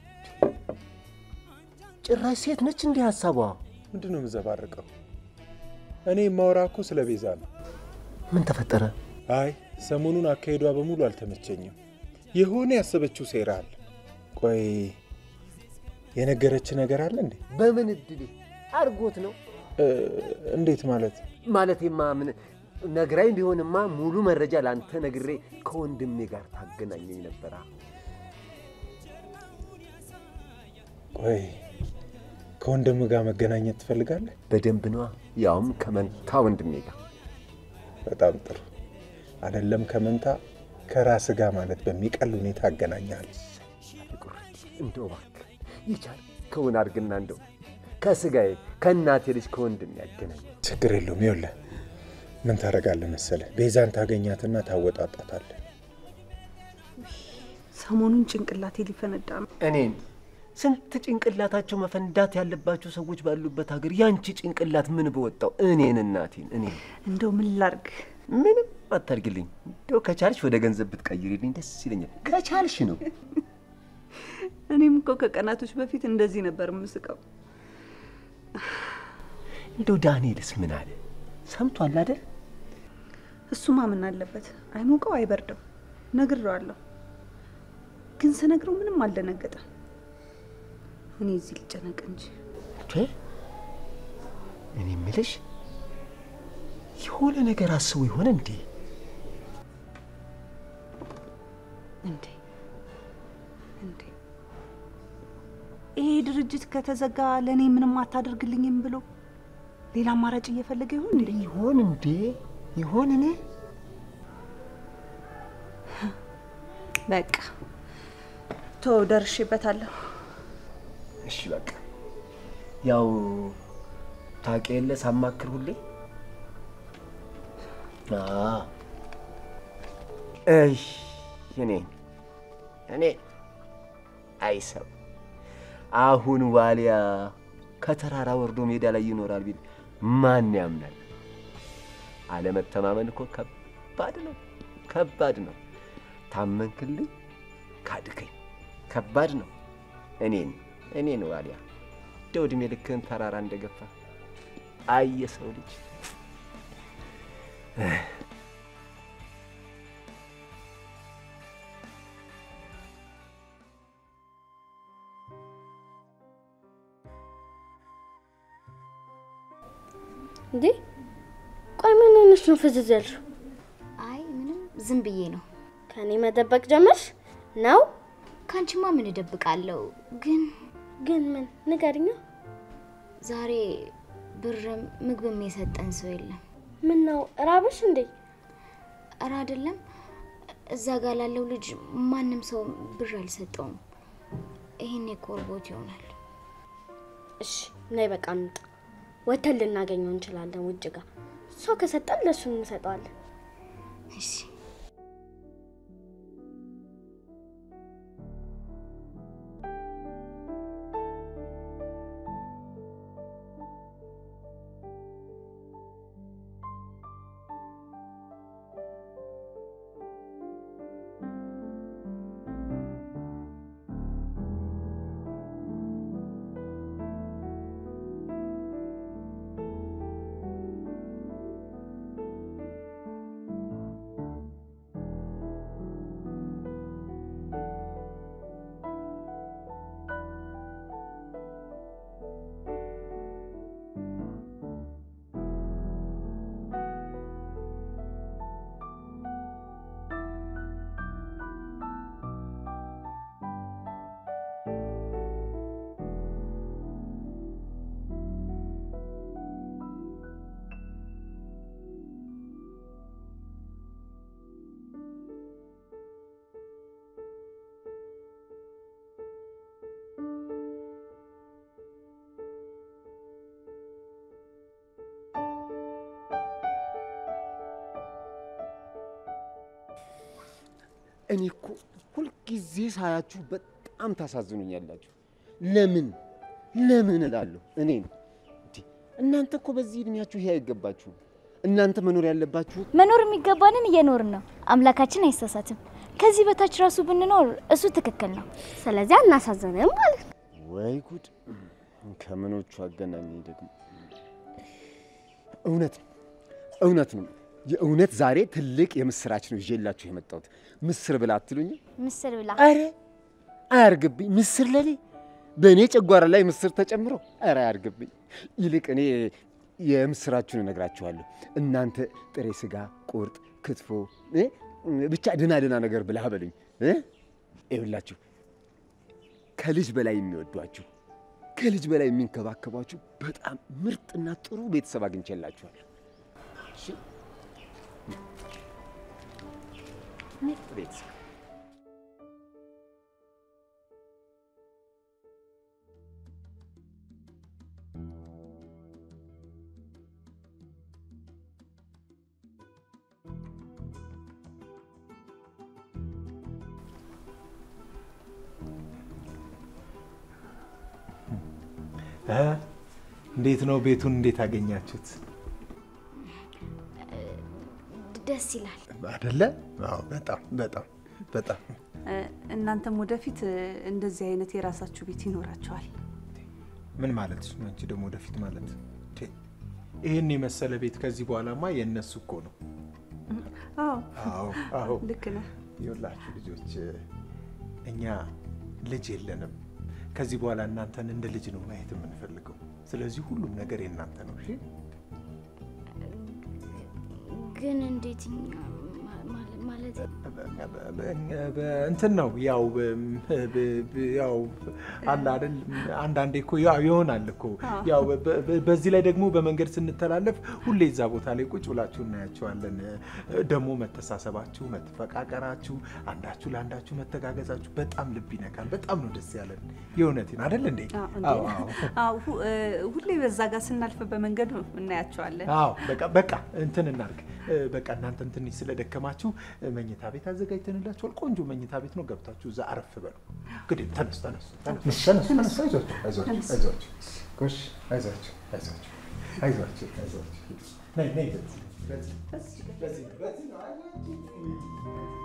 ጭራሽ ሴት ነች እንዲህ ሀሳቧ። ምንድን ነው የምዘባርቀው? እኔ የማወራ እኮ ስለ ቤዛ ነው። ምን ተፈጠረ? አይ ሰሞኑን አካሄዷ በሙሉ አልተመቸኝም። የሆነ ያሰበችው ሴራ አለ። ቆይ የነገረች ነገር አለ እንዴ? በምን እድሌ አድርጎት ነው? እ፣ እንዴት ማለት? ማለቴማ ምን ነግራኝ ቢሆንማ ሙሉ መረጃ ለአንተ ነግሬ ከወንድሜ ጋር ታገናኘኝ ነበራ። ቆይ ከወንድም ጋር መገናኘት ትፈልጋለህ? በደንብ ነዋ፣ ያውም ከመንታ ወንድሜ ጋር። በጣም ጥሩ። አይደለም ከመንታ ከራስ ጋር ማለት በሚቀል ሁኔታ አገናኛል። እንደው እባክህ የቻልከውን አድርግና እንደው ከስጋዬ ከእናቴ ልጅ ከወንድሜ ያገናኝ። ችግር የለውም። ይኸውልህ ምን ታደርጋለህ መሰለህ? ቤዛን ታገኛትና ታወጣጣታለህ። ሰሞኑን ጭንቅላቴ ሊፈነዳ ነው። እኔን ስንት ጭንቅላታቸው መፈንዳት ያለባቸው ሰዎች ባሉበት ሀገር ያንቺ ጭንቅላት ምን በወጣው? እኔን እናቴን እኔን እንደው ምን ላርግ? ምንም አታርግልኝ። እንደው ከቻልሽ ወደ ገንዘብ ብትቀይሪልኝ ደስ ይለኛል። ከቻልሽ ነው። እኔም እኮ ከቀናቶች በፊት እንደዚህ ነበር የምስቀው። እንደው ዳንኤልስ ምን አለ? ሰምቷል አይደል? እሱማ ምን አለበት? አይሞቀው አይበርደው። ነግሬዋለሁ፣ ግን ስነግረው ምንም አልደነገጠም። እኔ እዚህ ልጨነቅ እንጂ ቼ እኔ የምልሽ የሆነ ነገር አስቦ ይሆን እንዴ? እንዴ እንዴ ይሄ ድርጅት ከተዘጋ ለእኔ ምንም አታደርግልኝም ብሎ ሌላ አማራጭ እየፈለገ ይሆን እንዴ? ይሆን እንዴ? ይሆን እኔ በቃ ቶ ደርሼበታለሁ። እሺ በቃ ያው ታውቂ የለ ሳማክር ሁሌ አዎ። እይ እኔ እኔ አይሰው አሁን ዋሊያ ከተራራ ወርዶ ሜዳ ላይ ይኖራል ቢል ማን ያምናል? አለመተማመን እኮ ከባድ ነው፣ ከባድ ነው። ታመንክልኝ፣ ካድከኝ፣ ከባድ ነው። እኔን እኔ ነው አሊያ እንደ ዕድሜ ልክህን ተራራ እንደገፋ አይ የሰው ልጅ እንዴ ቆይ ምን ሆነሽ ነው ፍዝዝ ያልሽው? አይ ምንም ዝም ብዬ ነው። ከኔ መደበቅ ጀመርሽ ነው? ከአንቺማ ምን እደብቃለሁ? ግን ግን ምን ንገሪኛ። ዛሬ ብርም ምግብም የሰጠን ሰው የለም። ምን ነው ራብሽ እንዴ? እረ አይደለም፣ እዛ ጋር ላለው ልጅ ማንም ሰው ብር አልሰጠውም። ይሄን የኮርቦት ይሆናል። እሺ ነይ በቃ እንውጣ። ወተን ልናገኘው እንችላለን ውጭ ጋር። ሰው ከሰጠን ለእሱ እንሰጠዋለን። እሺ እኔ እኮ ሁልጊዜ ሳያችሁ በጣም ታሳዝኑኛላችሁ። ለምን ለምን እላለሁ እኔን። እንዴ እናንተ እኮ በዚህ እድሜያችሁ ይሄ አይገባችሁም። እናንተ መኖር ያለባችሁ መኖር የሚገባንን እየኖርን ነው። አምላካችን አይሳሳትም። ከዚህ በታች ራሱ ብንኖር እሱ ትክክል ነው። ስለዚህ አናሳዘንም ማለት ነው። ወይ ጉድ! ከምኖቹ አገናኘኝ ደግሞ። እውነት ነው እውነት ነው። የእውነት ዛሬ ትልቅ የምስራች ነው ይዤላችሁ የመጣሁት። ምስር ብላ አትሉኝ? ምስር ብላ አረ አያርግብኝ። ምስር ለኔ በእኔ ጨጓራ ላይ ምስር ተጨምሮ፣ አረ አያርግብኝ። ይልቅ እኔ የምስራችሁን እነግራችኋለሁ። እናንተ ጥሬ ስጋ፣ ቁርጥ፣ ክትፎ እ ብቻ ድና ድና ነገር ብላ በሉኝ። እ ይኸውላችሁ ከልጅ በላይ የሚወዷችሁ ከልጅ በላይ የሚንከባከቧችሁ በጣም ምርጥና ጥሩ ቤተሰብ አግኝቼላችኋለሁ። እሺ? ምርጥ ቤተሰብ እንዴት ነው ቤቱን እንዴት አገኛችሁት? ደስ ይላል። አደለ? አዎ፣ በጣም በጣም በጣም እናንተም ወደፊት እንደዚህ አይነት የራሳችሁ ቤት ይኖራችኋል። ምን ማለት ነው? አንቺ ደግሞ ወደፊት ማለት ቴ፣ ይህን የመሰለ ቤት ከዚህ በኋላማ የእነሱ እኮ ነው። አዎ አዎ አዎ። ልክ ነህ። ይኸውላችሁ ልጆች፣ እኛ ልጅ የለንም። ከዚህ በኋላ እናንተን እንደ ልጅ ነው ማየት የምንፈልገው። ስለዚህ ሁሉም ነገር የእናንተ ነው። እሺ? ግን እንዴት እኛ- ማ- ማለት እንትን ነው ያው በ- በ- ያው አለ አይደል አንዳንዴ እኮ ያው ይሆናል እኮ ያው በ- በ- በዚህ ላይ ደግሞ በመንገድ ስንተላለፍ ሁሌ እዛ ቦታ ላይ ቁጭ ብላችሁ እናያቸዋለን። ደግሞ መተሳሰባችሁ፣ መፈቃቀራችሁ፣ አንዳችሁ ለአንዳችሁ መተጋገዛችሁ በጣም ልብ ይነካል። በጣም ነው ደስ ያለን። የእውነቴን አይደል እንዴ? አዎ፣ እንዴ? አዎ አዎ። አዎ፣ ሁ- እ፣ ሁሌ በዛ ጋር ስናልፍ በመንገድ እናያቸዋለን። አዎ በቃ በቃ እንትን እናድርግ። እ፣ በቃ እናንተም ትንሽ ስለደከማችሁ እ፣ መኝታ ቤት አዘጋጅተንላችኋል። ቆንጆ መኝታ ቤት ነው። ገብታችሁ እዛ አረፍ በሉ። እንግዲህ ተነሱ ተነሱ ተነሱ ተነሱ ተነሱ። አይዟችሁ አይዟችሁ አይዟችሁ። ጎሽ አይዟችሁ አይዟችሁ አይዟችሁ አይዟችሁ። ነይ ነይ በዚህ በዚህ በዚህ በዚህ ነው አይዟችሁ።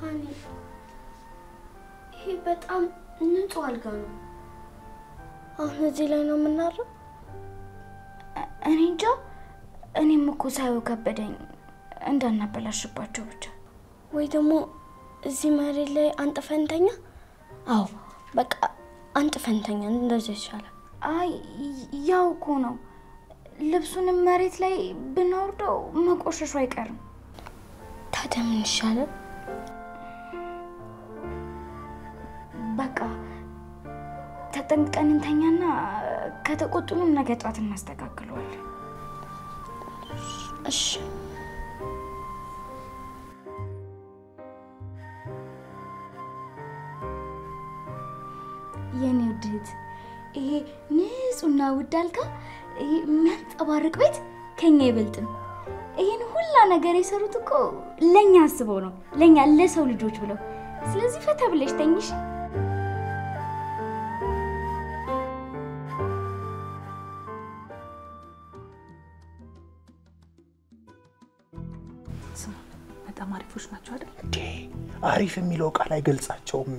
ሃኒ ይሄ በጣም ንጹህ አልጋ ነው። አሁን እዚህ ላይ ነው የምናድረው? እኔ እንጃ። እኔም እኮ ሳየው ከበደኝ እንዳናበላሽባቸው ብቻ። ወይ ደግሞ እዚህ መሬት ላይ አንጥፈንተኛ? አዎ በቃ አንጥፈንተኛ፣ እንደዚህ ይሻላል። አይ ያው እኮ ነው። ልብሱንም መሬት ላይ ብናወርደው መቆሸሹ አይቀርም። ታዲያ ምን ይሻላል? በቃ ተጠንቅቀን እንተኛና ከተቆጡንም ነገ ጧት እናስተካክለዋለን። እሺ የኔ ውድ እህት፣ ይሄ ንጹህና ውድ አልጋ፣ ይሄ የሚያንጸባርቅ ቤት ከኛ አይበልጥም። ይህን ሁላ ነገር የሰሩት እኮ ለእኛ አስበው ነው፣ ለእኛ ለሰው ልጆች ብለው። ስለዚህ ፈታ ብለሽ ተኝሽ። ስማ፣ በጣም አሪፎች ናቸው አይደል? እንዴ አሪፍ የሚለው ቃል አይገልጻቸውም።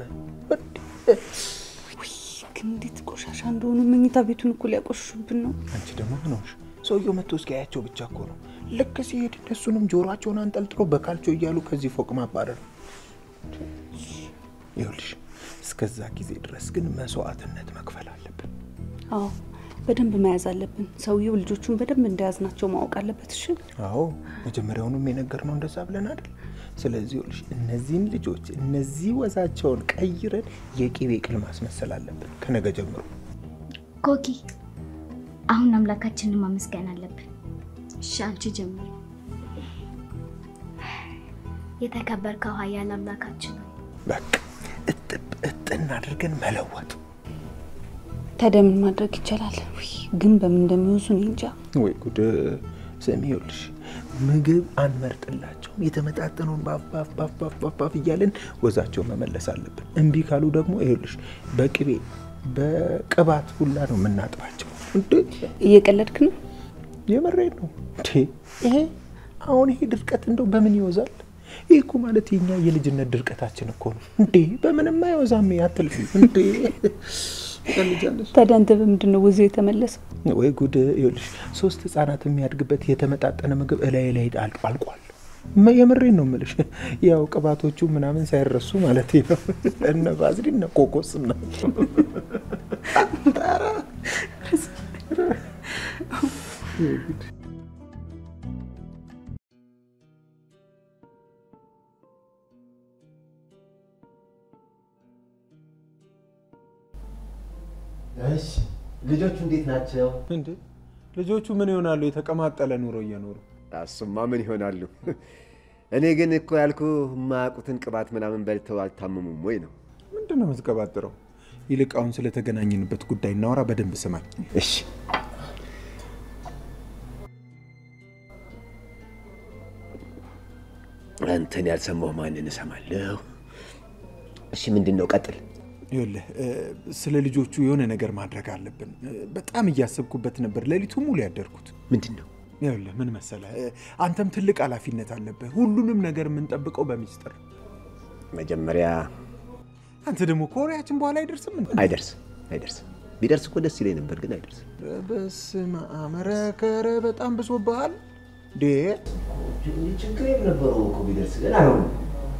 ውይ ግን እንዴት ቆሻሻ እንደሆኑ መኝታ ቤቱን እኮ ሊያቆሽሹብን ነው። አንቺ ደግሞ ምን ሆንሽ? ሰውየው መጥቶ እስኪያያቸው ብቻ እኮ ነው። ልክ ሲሄድ እነሱንም ጆሮአቸውን አንጠልጥሎ በካልቾ እያሉ ከዚህ ፎቅ ማባረር። ይኸውልሽ እስከዛ ጊዜ ድረስ ግን መስዋዕትነት መክፈል አለብን። አዎ በደንብ መያዝ አለብን። ሰውየው ልጆቹን በደንብ እንደያዝናቸው ማወቅ አለበት። እሺ አዎ መጀመሪያውኑም የነገርነው እንደዛ ብለን አይደል? ስለዚህ ይኸውልሽ እነዚህን ልጆች እነዚህ ወዛቸውን ቀይረን የቂቤ ቅል ማስመሰል አለብን ከነገ ጀምሮ። ኮኪ፣ አሁን አምላካችንን ማመስገን አለብን። እሺ አንቺ ጀምሪ። የተከበርከው ኃያል አምላካችን ሆይ በቃ እጥብ እጥን አድርገን መለወጥ። ታዲያ ምን ማድረግ ይቻላል? ውይ ግን በምን እንደሚወዙ እኔ እንጃ። ወይ ጉድ! ስሚ ይኸውልሽ ምግብ አንመርጥላቸውም። የተመጣጠነውን ባፍ ባፍ ባፍ ባፍ ባፍ ባፍ እያለን ወዛቸው መመለስ አለብን። እምቢ ካሉ ደግሞ ይኸውልሽ በቅቤ በቅባት ሁላ ነው የምናጥባቸው። እንዴ እየቀለድክ ነው? የመሬት ነው እንዴ ይሄ አሁን ይሄ ድርቀት እንደው በምን ይወዛል? ይህ እኮ ማለት የኛ የልጅነት ድርቀታችን እኮ ነው እንዴ። በምንም አይወዛም። አትልፊ እንዴ ትቀልጃለሽ። ታዲያ አንተ በምንድን ነው ወዙ የተመለሰው? ወይ ጉድ! ይኸውልሽ ሶስት ህጻናት የሚያድግበት የተመጣጠነ ምግብ እላይ ላይ አልቅ- አልቋል። መ- የምሬን ነው የምልሽ። ያው ቅባቶቹ ምናምን ሳይረሱ ማለት ነው። እነ ቫዝሊን እነ ኮኮስ ናቸው። እሺ ልጆቹ እንዴት ናቸው? እንዴ ልጆቹ ምን ይሆናሉ? የተቀማጠለ ኑሮ እየኖሩ እሱማ ምን ይሆናሉ? እኔ ግን እኮ ያልኩ የማያውቁትን ቅባት ምናምን በልተው አልታመሙም ወይ ነው። ምንድን ነው የምትቀባጥረው? ይልቅ አሁን ስለተገናኘንበት ጉዳይ እናወራ። በደንብ ስማኝ። እሺ አንተን ያልሰማሁ ማንን እሰማለሁ? እሺ ምንድን ነው? ቀጥል። ይኸውልህ እ፣ ስለ ልጆቹ የሆነ ነገር ማድረግ አለብን። እ፣ በጣም እያሰብኩበት ነበር ሌሊቱ ሙሉ ያደርኩት። ምንድን ነው? ይኸውልህ ምን መሰለህ እ፣ አንተም ትልቅ ኃላፊነት አለብህ። ሁሉንም ነገር የምንጠብቀው በሚስጥር መጀመሪያ አንተ ደግሞ ከወሬያችን በኋላ አይደርስም እንዴ? አይደርስም፣ አይደርስም። ቢደርስ እኮ ደስ ይለኝ ነበር፣ ግን አይደርስም። በስመ አብ! ኧረ ከረ በጣም ብሶብሃል ዴ ችግር የነበረው እኮ ቢደርስ ግን አይሆንም።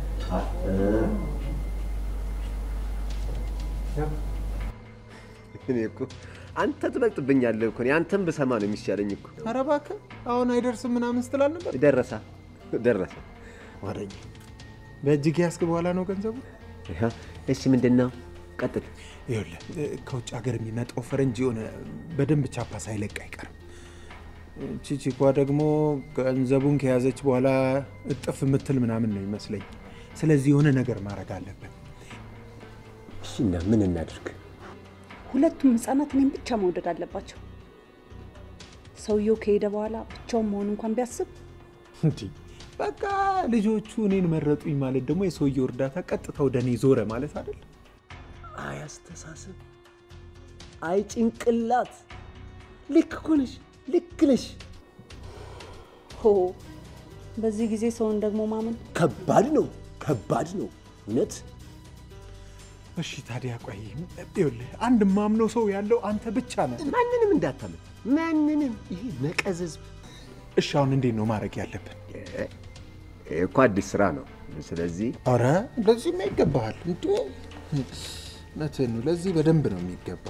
እኔ እኮ አንተ ትበልጥብኛለህ እኮ እኔ አንተን ብሰማ ነው የሚሻለኝ እኮ። ኧረ እባክህ አሁን አይደርስም ምናምን ስትላል ነበር። ደረሳ ደረሰ። ወደኛ በእጅግ ያስክ በኋላ ነው ገንዘቡ። ይኸ፣ እሺ ምንድን ነው? ቀጥል። ይኸውልህ እ፣ ከውጭ ሀገር የሚመጣው ፈረንጅ የሆነ በደንብ ቻፓ ሳይለቅ አይቀርም። ቺቺኳ ደግሞ ገንዘቡን ከያዘች በኋላ እጥፍ የምትል ምናምን ነው ይመስለኝ። ስለዚህ የሆነ ነገር ማድረግ አለብን። እሺ እና ምን እናድርግ? ሁለቱም ህጻናት እኔም ብቻ መውደድ አለባቸው። ሰውየው ከሄደ በኋላ ብቻውን መሆን እንኳን ቢያስብ እንዲህ በቃ ልጆቹ እኔን መረጡኝ ማለት ደግሞ የሰውየው እርዳታ ቀጥታ ወደ እኔ ዞረ ማለት አይደል? አይ አስተሳሰብ፣ አይ ጭንቅላት። ልክ እኮ ነሽ፣ ልክ ነሽ። ሆ በዚህ ጊዜ ሰውን ደግሞ ማመን ከባድ ነው፣ ከባድ ነው እውነት። እሺ ታዲያ ቆይ ይኸውልህ አንድ ማምነው ሰው ያለው አንተ ብቻ ነህ። ማንንም እንዳታምን፣ ማንንም። ይሄ ነቀዝዝ እሺ አሁን እንዴት ነው ማድረግ ያለብን? ይሄ እኮ አዲስ ስራ ነው። ስለዚህ ኧረ ለዚህማ ይገባሃል እንዴ! እውነትህን ነው። ለዚህ በደንብ ነው የሚገባ።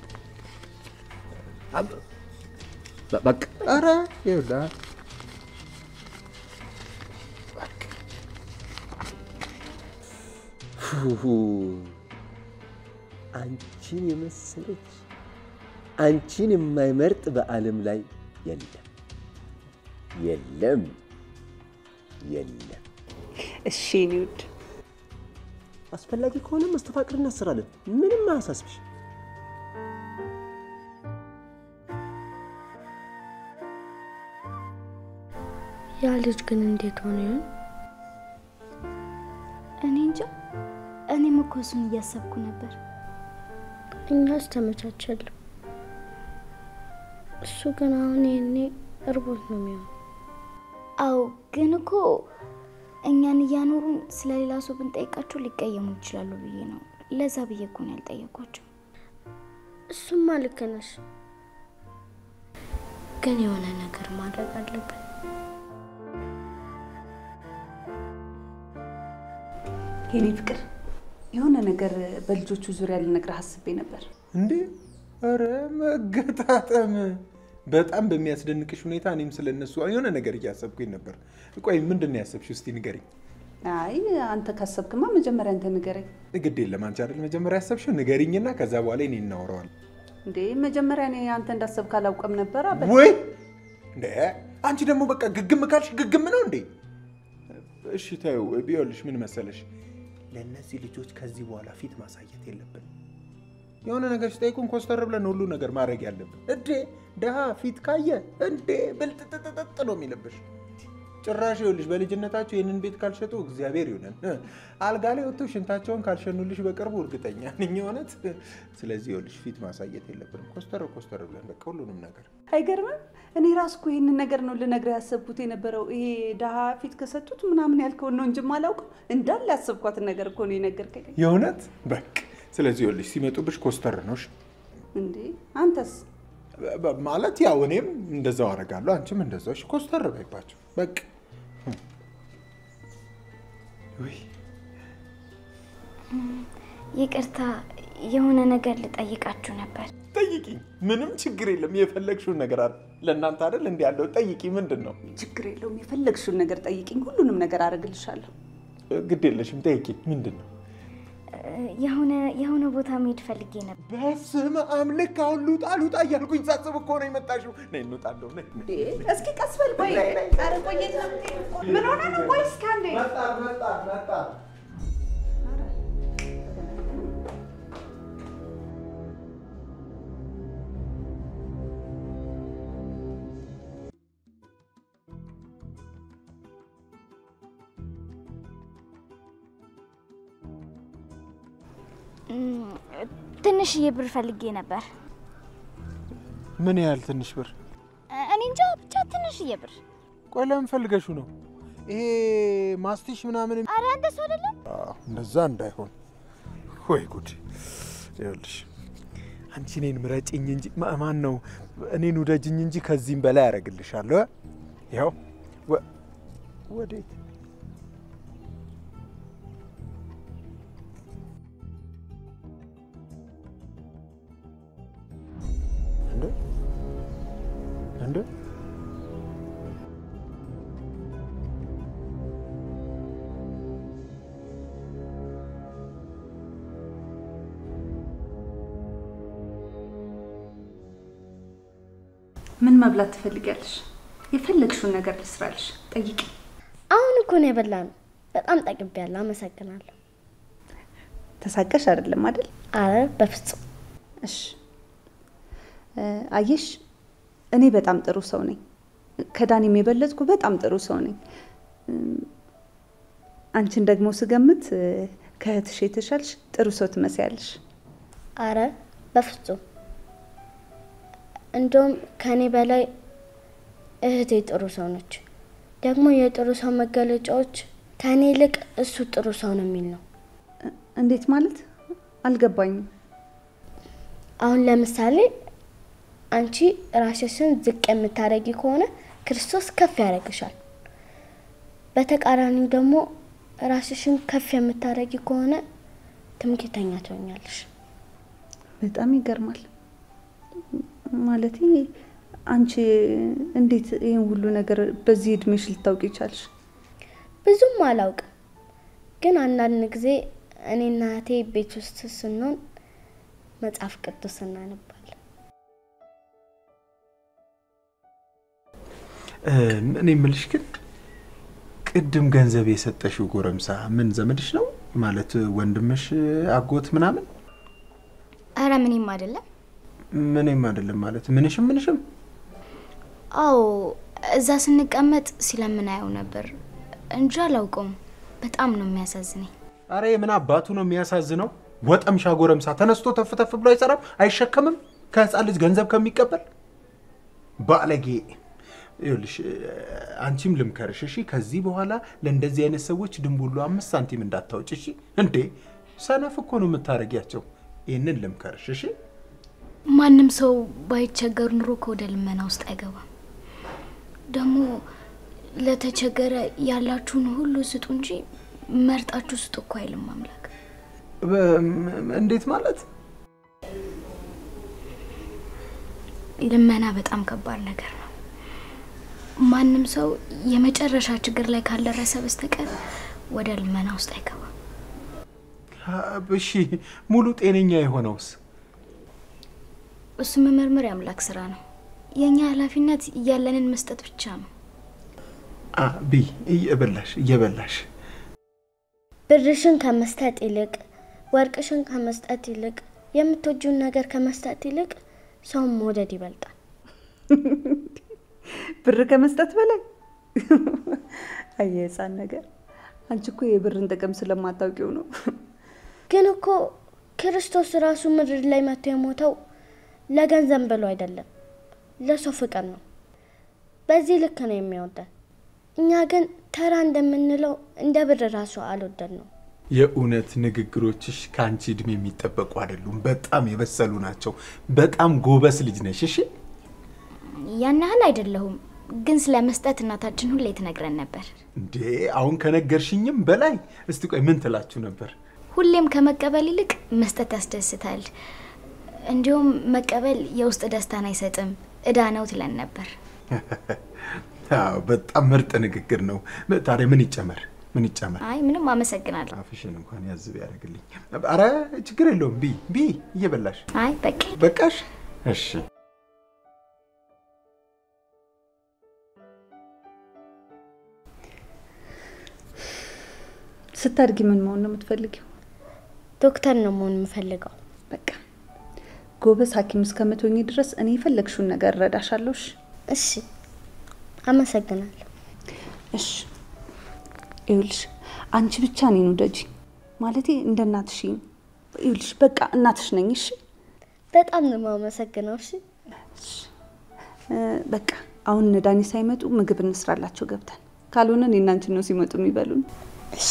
በ- በቃ ኧረ ይኸውልህ ፉሁ፣ አንቺን የመሰለች አንቺን የማይመርጥ በዓለም ላይ የለም የለም የለም። እሺ የኔ ውድ አስፈላጊ ከሆነ መስተፋቅር እናስራለን። ምንም አያሳስብሽ። ያ ልጅ ግን እንዴት ሆነ ይሆን? እኔ እንጃ። እኔም እኮ እሱን እያሰብኩ ነበር። እኛስ ተመቻቸለሁ። እሱ ግን አሁን ይሄኔ እርቦት ነው የሚሆን። አዎ፣ ግን እኮ እኛን እያኖሩን ስለ ሌላ ሰው ብንጠይቃቸው ሊቀየሙ ይችላሉ ብዬ ነው። ለዛ ብዬ እኮ ነው ያልጠየኳቸው። እሱማ ልክ ነሽ፣ ግን የሆነ ነገር ማድረግ አለብን። የኔ ፍቅር የሆነ ነገር በልጆቹ ዙሪያ ልነግርህ አስቤ ነበር። እንዴ! ኧረ መገጣጠም በጣም በሚያስደንቅሽ ሁኔታ እኔም ስለ እነሱ የሆነ ነገር እያሰብኩኝ ነበር። ቆይ ምንድን ነው ያሰብሽው? እስቲ ንገሪኝ። አይ አንተ ካሰብክማ መጀመሪያ አንተ ንገረኝ። ግድ የለም አንቺ አይደል መጀመሪያ ያሰብሽው? ንገሪኝና ከዛ በኋላ እኔ እናወራዋለን። እንዴ መጀመሪያ እኔ አንተ እንዳሰብክ አላውቅም ነበር። አበ ወይ እንደ አንቺ ደግሞ በቃ ግግም ካልሽ ግግም ነው እንዴ? እሺ ተይው። ቢሆንልሽ ምን መሰለሽ፣ ለእነዚህ ልጆች ከዚህ በኋላ ፊት ማሳየት የለብን። የሆነ ነገር ሲጠይቁን ኮስተር ብለን ሁሉ ነገር ማድረግ ያለብን። እንዴ ድሃ ፊት ካየ እንዴ ብልጥጥጥጥ ነው የሚልብሽ። ጭራሽ ይኸውልሽ በልጅነታቸው ይህንን ቤት ካልሸጡ እግዚአብሔር ይሁነን አልጋ ላይ ወጥተው ሽንታቸውን ካልሸኑልሽ በቅርቡ እርግጠኛ ነኝ እውነት። ስለዚህ ይኸውልሽ ፊት ማሳየት የለብንም። ኮስተር ኮስተር ብለን በቃ ሁሉንም ነገር አይገርምም? እኔ ራሱ እኮ ይህንን ነገር ነው ልነግርህ ያሰብኩት የነበረው። ይሄ ድሃ ፊት ከሰጡት ምናምን ያልከውን ነው እንጂ የማላውቀው እንዳለ ያሰብኳትን ነገር እኮ ነው የነገርከኝ። የእውነት በቃ ስለዚህ ይኸውልሽ ሲመጡብሽ ኮስተር ነው እሺ? እንዴ አንተስ? በ- ማለት ያው እኔም እንደዛው አደርጋለሁ፣ አንቺም እንደዛው። እሺ ኮስተር በይባቸው በቃ ውይ ይቅርታ፣ የሆነ ነገር ልጠይቃችሁ ነበር። ጠይቂኝ፣ ምንም ችግር የለም። የፈለግሽውን ነገር አለ ለእናንተ አይደል እንዲ ያለው ጠይቂ። ምንድን ነው? ችግር የለውም። የፈለግሽውን ነገር ጠይቂኝ፣ ሁሉንም ነገር አደርግልሻለሁ። ግድ የለሽም፣ ጠይቂ። ምንድን ነው? የሆነ የሆነ ቦታ መሄድ ፈልጌ ነበር። በስመ አብ! ልክ አሁን ልውጣ ልውጣ እያልኩኝ ሳስብ እኮ ነው የመጣሽው። ነይ እንውጣለሁ። ነይ እንዴ እስኪ ቀስ በል ቆይ። ኧረ ቆየት ነው የምትሄደው? ምን ሆነ ነው? ቆይ እስኪ አንዴ መጣን መጣን መጣን። እም፣ ትንሽዬ ብር ፈልጌ ነበር። ምን ያህል ትንሽ ብር? እኔ እንጃ ብቻ ትንሽዬ ብር። ቆይ ለምን ፈልገሹ ነው? ይሄ ማስቲሽ ምናምን አረ እንደሱ አይደለም። አዎ፣ እንደዛ እንዳይሆን። ወይ ጉድ! ይኸውልሽ አንቺ እኔን ምረጭኝ እንጂ ማ- ማን ነው እኔን ውደጅኝ እንጂ ከዚህም በላይ ያደርግልሻለሁ። ያው ወዴት እንደ እንደ ምን መብላት ትፈልጊያለሽ? የፈለግሽውን ነገር ልስራልሽ። ጠይቂ። አሁን እኮ ነው የበላነው። በጣም ጠግቤያለሁ። አመሰግናለሁ። ተሳቀሽ አይደለም አይደል? አረ በፍጹም እሺ እ፣ አየሽ እኔ በጣም ጥሩ ሰው ነኝ። ከዳኒም የበለጥኩ በጣም ጥሩ ሰው ነኝ። እም፣ አንቺን ደግሞ ስገምት እ፣ ከእህትሽ የተሻልሽ ጥሩ ሰው ትመስያለሽ። አረ በፍጹም እንደውም ከኔ በላይ እህቴ ጥሩ ሰው ነች። ደግሞ የጥሩ ሰው መገለጫዎች ከእኔ ይልቅ እሱ ጥሩ ሰው ነው የሚል ነው። እንዴት ማለት አልገባኝም። አሁን ለምሳሌ አንቺ ራስሽን ዝቅ የምታደርጊ ከሆነ ክርስቶስ ከፍ ያደርግሻል። በተቃራኒው ደግሞ ራስሽን ከፍ የምታደርጊ ከሆነ ትምክህተኛ ትሆኛለሽ። በጣም ይገርማል። ማለቴ አንቺ እንዴት ይህን ሁሉ ነገር በዚህ እድሜሽ ልታውቂ ይቻልሽ? ብዙም አላውቅም፣ ግን አንዳንድ ጊዜ እኔና እህቴ ቤት ውስጥ ስንሆን መጽሐፍ ቅዱስ እናነባለን። እኔ የምልሽ ግን ቅድም ገንዘብ የሰጠሽው ጎረምሳ ምን ዘመድሽ ነው ማለት ወንድምሽ፣ አጎት ምናምን? አረ ምንም አይደለም። ምንም አይደለም ማለት ምንሽም ምንሽም? አዎ እዛ ስንቀመጥ ስለምናየው ነበር እንጂ አላውቀውም። በጣም ነው የሚያሳዝነኝ። አረ የምን አባቱ ነው የሚያሳዝነው? ወጠምሻ ጎረምሳ ተነስቶ ተፍ ተፍ ብሎ አይሰራም፣ አይሸከምም ከህፃን ልጅ ገንዘብ ከሚቀበል ባለጌ። ይኸውልሽ አንቺም ልምከርሽ እሺ፣ ከዚህ በኋላ ለእንደዚህ አይነት ሰዎች ድንቡሉ አምስት ሳንቲም እንዳታውጭ እሺ። እንዴ ሰነፍ እኮ ነው የምታደርጊያቸው። ይህንን ልምከርሽ እሺ። ማንም ሰው ባይቸገር ኑሮ ከወደ ልመና ውስጥ አይገባም። ደግሞ ለተቸገረ ያላችሁን ሁሉ ስጡ እንጂ መርጣችሁ ስጡ እኮ አይልም አምላክ። እንዴት ማለት? ልመና በጣም ከባድ ነገር ነው። ማንም ሰው የመጨረሻ ችግር ላይ ካልደረሰ በስተቀር ወደ ልመና ውስጥ አይገባም። እሺ ሙሉ ጤነኛ የሆነውስ? እሱ መመርመር የአምላክ ስራ ነው። የእኛ ኃላፊነት እያለንን መስጠት ብቻ ነው። ቢ እየበላሽ እየበላሽ ብርሽን ከመስጠት ይልቅ ወርቅሽን ከመስጠት ይልቅ የምትወጂውን ነገር ከመስጠት ይልቅ ሰውን መውደድ ይበልጣል። ብር ከመስጠት በላይ አየ ህፃን ነገር። አንቺ እኮ የብርን ጥቅም ስለማታውቂው ነው። ግን እኮ ክርስቶስ ራሱ ምድር ላይ መጥቶ የሞተው ለገንዘብ ብሎ አይደለም፣ ለሰው ፍቅር ነው። በዚህ ልክ ነው የሚወደን። እኛ ግን ተራ እንደምንለው እንደ ብር ራሱ አልወደድ ነው። የእውነት ንግግሮችሽ ከአንቺ እድሜ የሚጠበቁ አይደሉም። በጣም የበሰሉ ናቸው። በጣም ጎበስ ልጅ ነሽ። እሺ ያን ያህል አይደለሁም፣ ግን ስለ መስጠት እናታችን ሁሌ ትነግረን ነበር። እንዴ አሁን ከነገርሽኝም በላይ እስቲ ቆይ ምን ትላችሁ ነበር? ሁሌም ከመቀበል ይልቅ መስጠት ያስደስታል፣ እንዲሁም መቀበል የውስጥ ደስታን አይሰጥም፣ እዳ ነው ትለን ነበር። አዎ በጣም ምርጥ ንግግር ነው። ታዲያ ምን ይጨመር? ምን ይጨመር? አይ ምንም አመሰግናለሁ። አፍሽን እንኳን ያዝብ ያደርግልኝ። አረ ችግር የለውም። ቢ ቢ እየበላሽ አይ በቃ በቃሽ። እሺ ስታድጊ ምን መሆን ነው የምትፈልጊው? ዶክተር ነው መሆን የምፈልገው። በቃ ጎበዝ ሐኪም እስከምትሆኚ ድረስ እኔ የፈለግሽውን ነገር እረዳሻለሁ። እሺ? እሺ፣ አመሰግናለሁ። እሺ ይኸውልሽ፣ አንቺ ብቻ እኔን ውደጂ። ማለቴ እንደ እናትሽ ይኸውልሽ፣ በቃ እናትሽ ነኝ። እሺ? በጣም ነው የማመሰግነው። እሺ፣ እ፣ በቃ አሁን እነ ዳኒ ሳይመጡ ምግብ እንስራላቸው ገብተን፣ ካልሆነ እኔና አንቺ ነው ሲመጡ የሚበሉን። እሺ።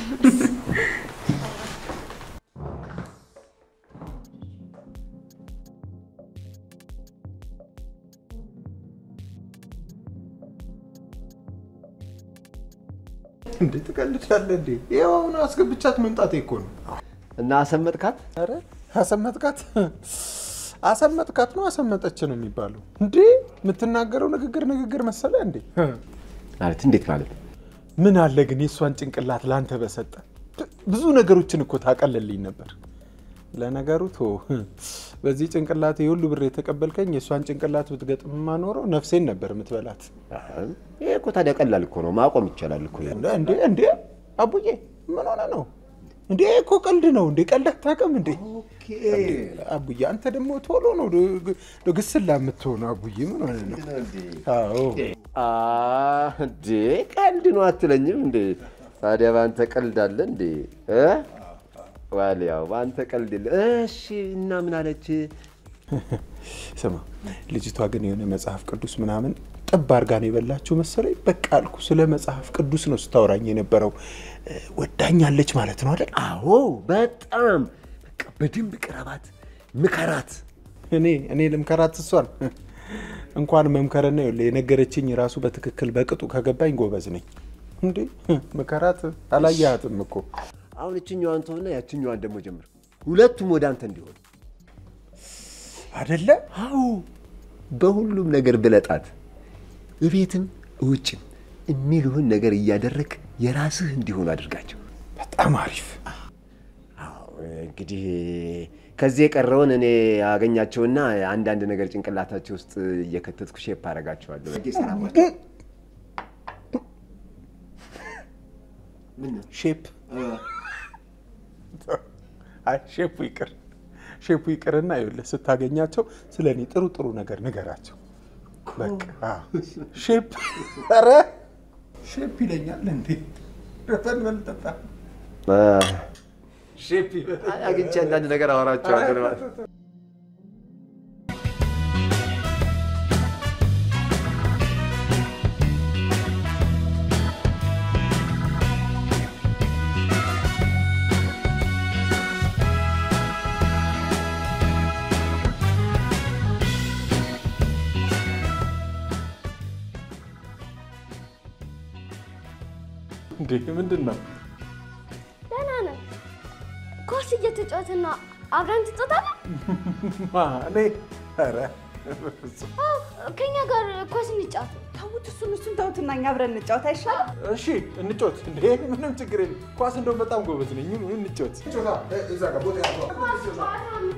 እንዴ ትቀልዳለህ እንዴ? ይኸው አሁን አስገብቻት መምጣቴ እኮ ነው። እና አሰመጥካት? ኧረ አሰመጥካት አሰመጥካት ነው አሰመጠች ነው የሚባለው። እንዴ የምትናገረው ንግግር ንግግር መሰለ እንዴ? ማለት እንዴት ማለት? ምን አለ ግን የእሷን ጭንቅላት ላንተ በሰጠ ብዙ ነገሮችን እኮ ታቀልልኝ ነበር። ለነገሩ ቶ በዚህ ጭንቅላት የሁሉ ብር የተቀበልከኝ የእሷን ጭንቅላት ብትገጥምማ ኖረው ነፍሴን ነበር የምትበላት። ይሄ እኮ ታዲያ ቀላል እኮ ነው፣ ማቆም ይቻላል እኮ። እንዴ እንዴ አቡዬ ምን ሆነ ነው እንዴ? እኮ ቀልድ ነው እንዴ? ቀልድ አታውቅም እንዴ? አቡዬ አንተ ደግሞ ቶሎ ነው ዶ ግስላ የምትሆነው። አቡዬ ምን ሆነ ነው? አዎ አ እንዴ ቀልድ ነው አትለኝም እንዴ? ታዲያ በአንተ ቀልድ አለ እንዴ? እ ዋልያው በአንተ ቀልድ የለ። እሺ እና ምን አለች? ስማ ልጅቷ ግን የሆነ መጽሐፍ ቅዱስ ምናምን ጥብ አድርጋ ነው የበላችሁ መሰለኝ። በቃ አልኩ ስለ መጽሐፍ ቅዱስ ነው ስታወራኝ የነበረው። እ፣ ወዳኛለች ማለት ነው አይደል? አዎ በጣም በቃ በደንብ ቅረባት፣ ምከራት። እኔ እኔ ልምከራት እሷን እንኳን መምከርና ይኸውልህ የነገረችኝ ራሱ በትክክል በቅጡ ከገባኝ ጎበዝ ነኝ። እንዴ ምከራት አላየሃትም እኮ አሁን እችኛዋን ተውና ያችኛዋን ደግሞ ጀምር። ሁለቱም ወደ አንተ እንዲሆን አደለ? አዎ በሁሉም ነገር ብለጣት፣ እቤትም ውጭም የሚልህን ነገር እያደረግ የራስህ እንዲሆኑ አድርጋቸው። በጣም አሪፍ። እንግዲህ ከዚህ የቀረውን እኔ አገኛቸውና አንዳንድ ነገር ጭንቅላታቸው ውስጥ እየከተትኩ ሼፕ አደርጋቸዋለሁ። ሼፕ አይ ሼፑ ይቅር ሼፑ ይቅርና ይኸውልህ ስታገኛቸው ስለ እኔ ጥሩ ጥሩ ነገር ንገራቸው። በቃ አዎ። ሼፕ ኧረ ሼፕ ይለኛል እንዴ በልበል ጠጣ ሼፕ ይበል አግኝቼ አንዳንድ ነገር አወራቸዋለሁ። እንዴ ምንድን ነው? ደህና ነን። ኳስ እየተጫወትና አብረን ትጫወታለህ? ማ እኔ ኧረ በፍፁም። አዎ፣ ከኛ ጋር ኳስ እንጫወት። ተውት፣ እሱን እሱን ተውትና እኛ አብረን እንጫወት አይሻልም? እሺ እንጮት። እንዴ ምንም ችግር የለም። ኳስ እንደውም በጣም ጎበዝ ነኝ። ምን እንጮት። እዛ ጋር ቦታ ያዘው።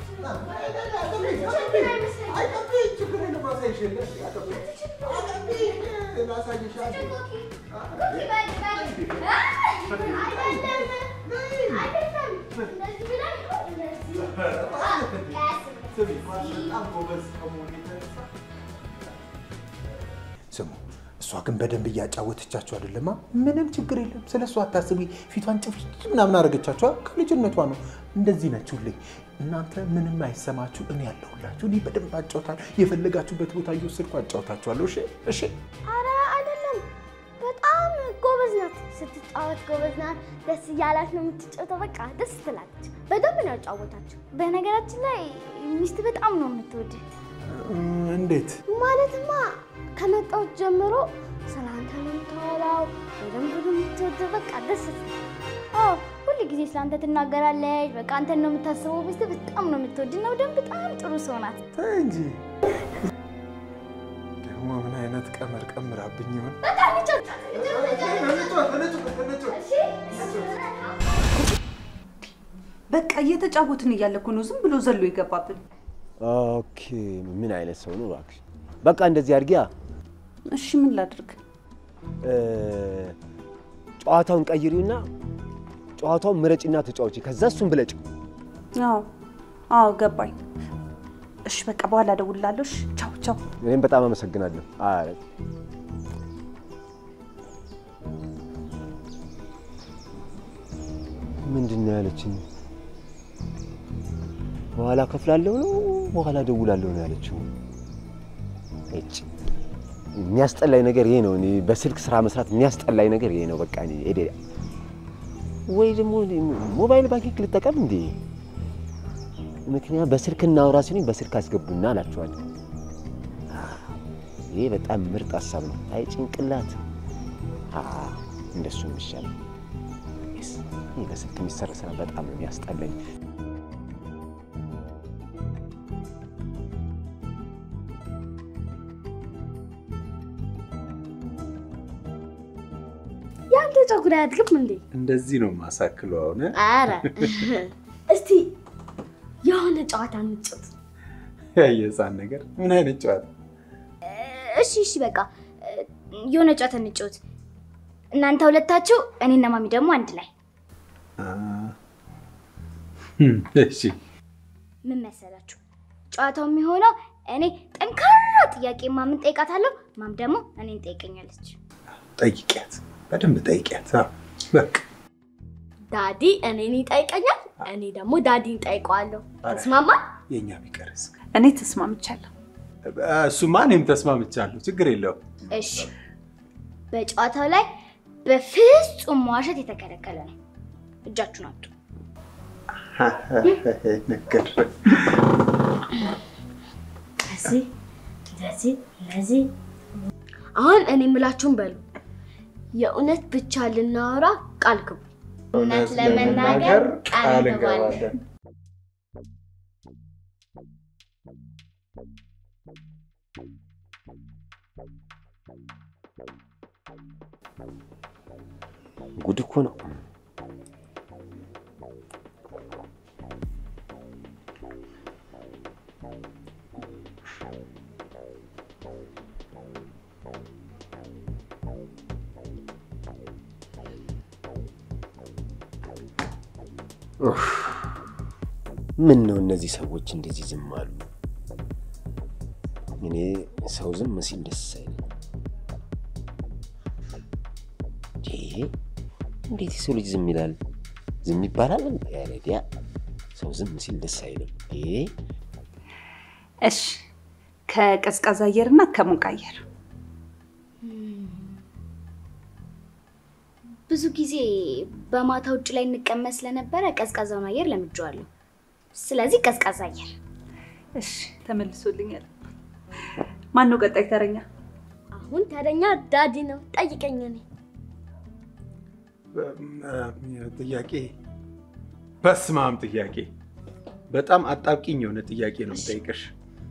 ስሙ እሷ ግን በደንብ እያጫወተቻችሁ አይደለማ? ምንም ችግር የለም። ስለ እሷ አታስቢ። ፊቷን ጭፍጭፍ ምናምን አደረገቻችኋ። ከልጅነቷ ነው እንደዚህ ነችሁልኝ። እናንተ ምንም አይሰማችሁ፣ እኔ ያለሁላችሁ። እኔ በደንብ አጫውታለሁ። የፈለጋችሁበት ቦታ እየወሰድኩ አጫውታችኋለሁ። እሺ እሺ። አረ አይደለም፣ በጣም ጎበዝ ናት። ስትጫወት ጎበዝ ናት። ደስ እያላት ነው የምትጫወተው። በቃ ደስ ትላለች። በደንብ ነው ያጫወታቸው። በነገራችን ላይ ሚስት በጣም ነው የምትወድህ። እንዴት ማለትማ ከመጣሁት ጀምሮ ስለ አንተ ነው የምታወራው። በደንብ ነው የምትወደው። በቃ ደስ አዎ፣ ሁል ጊዜ ስለ አንተ ትናገራለች። በቃ አንተን ነው የምታስበው። ሚስት በጣም ነው የምትወድ ነው። ደግሞ በጣም ጥሩ ሰው ናት። ተይ እንጂ ደግሞ ምን አይነት ቀመር ቀምራብኝ ይሆን? በቃ እየተጫወትን እያለ እኮ ነው ዝም ብሎ ዘሎ የገባብን። ኦኬ ምን አይነት ሰው ነው እባክሽ? በቃ እንደዚህ አድርጊያ። እሺ ምን ላድርግ? እ፣ ጨዋታውን ቀይሪውና ጨዋታውን ምረጭና ተጫወቺ። ከዛ እሱን ብለጭ። አዎ አዎ ገባኝ። እሺ በቃ በኋላ እደውልልሃለሁ። እሺ ቻው ቻው። እኔም በጣም አመሰግናለሁ። አረ ምንድን ነው ያለችኝ? በኋላ ከፍላለሁ ነው በኋላ ደውላለሁ ነው ያለችው። እጭ የሚያስጠላኝ ነገር ይሄ ነው። እኔ በስልክ ስራ መስራት የሚያስጠላኝ ነገር ይሄ ነው። በቃ እኔ ኤዴ ወይ ደግሞ ሞባይል ባንኪንግ ልጠቀም እንዴ? ምክንያት በስልክ እናውራ ሲሉኝ በስልክ አስገቡና አላቸዋለሁ። ይሄ በጣም ምርጥ ሀሳብ ነው። አይ ጭንቅላት አ እንደሱ የሚሻለው ይህ በስልክ የሚሰራ ስራ በጣም ነው የሚያስጠላኝ። የአንተ ፀጉር አያድግም እንዴ? እንደዚህ ነው ማሳክለው። አሁን አረ እስቲ የሆነ ጨዋታ እንጫወት። የህፃን ነገር ምን አይነት ጨዋታ? እሺ እሺ፣ በቃ የሆነ ጨዋታ እንጫወት። እናንተ ሁለታችሁ፣ እኔና ማሚ ደግሞ አንድ ላይ። እሺ ምን መሰላችሁ? ጨዋታው የሚሆነው እኔ ጠንካራ ጥያቄ ማምን ጠይቃታለሁ፣ ማም ደግሞ እኔን ጠይቀኛለች። ጠይቂያት፣ በደንብ ጠይቂያት። አዎ፣ በቃ ዳዲ እኔን ይጠይቀኛል፣ እኔ ደግሞ ዳዲን ጠይቀዋለሁ። ተስማማ? የእኛ ቢቀርስ እኔ ተስማምቻለሁ። እሱማ እኔም ተስማምቻለሁ። ችግር የለውም። እሺ፣ በጨዋታው ላይ በፍጹም መዋሸት የተከለከለ ነው። እጃችሁን አምጡ። ነገር እንደዚህ እንደዚህ እንደዚህ። አሁን እኔ የምላችሁን በሉ። የእውነት ብቻ ልናወራ ቃል ግቡ። እውነት ለመናገር ቃል እንገባለን። ጉድ እኮ ነው። ኡፍ! ምን ነው እነዚህ ሰዎች እንደዚህ ዝም አሉ? እኔ ሰው ዝም ሲል ደስ አይልም። ይሄ እንዴት የሰው ልጅ ዝም ይላል? ዝም ይባላል? ረዲያ ሰው ዝም ሲል ደስ አይልም። ይሄ እሺ፣ ከቀዝቃዛ አየርና ከሞቅ አየር ብዙ ጊዜ በማታ ውጭ ላይ እንቀመጥ ስለነበረ ቀዝቃዛውን አየር ለምጄዋለሁ። ስለዚህ ቀዝቃዛ አየር። እሺ፣ ተመልሶልኛል። ማን ነው ቀጣይ ተረኛ? አሁን ተረኛ ዳዲ ነው። ጠይቀኝ። እኔ ጥያቄ በስማም ጥያቄ በጣም አጣብቂኝ የሆነ ጥያቄ ነው የምጠይቅሽ።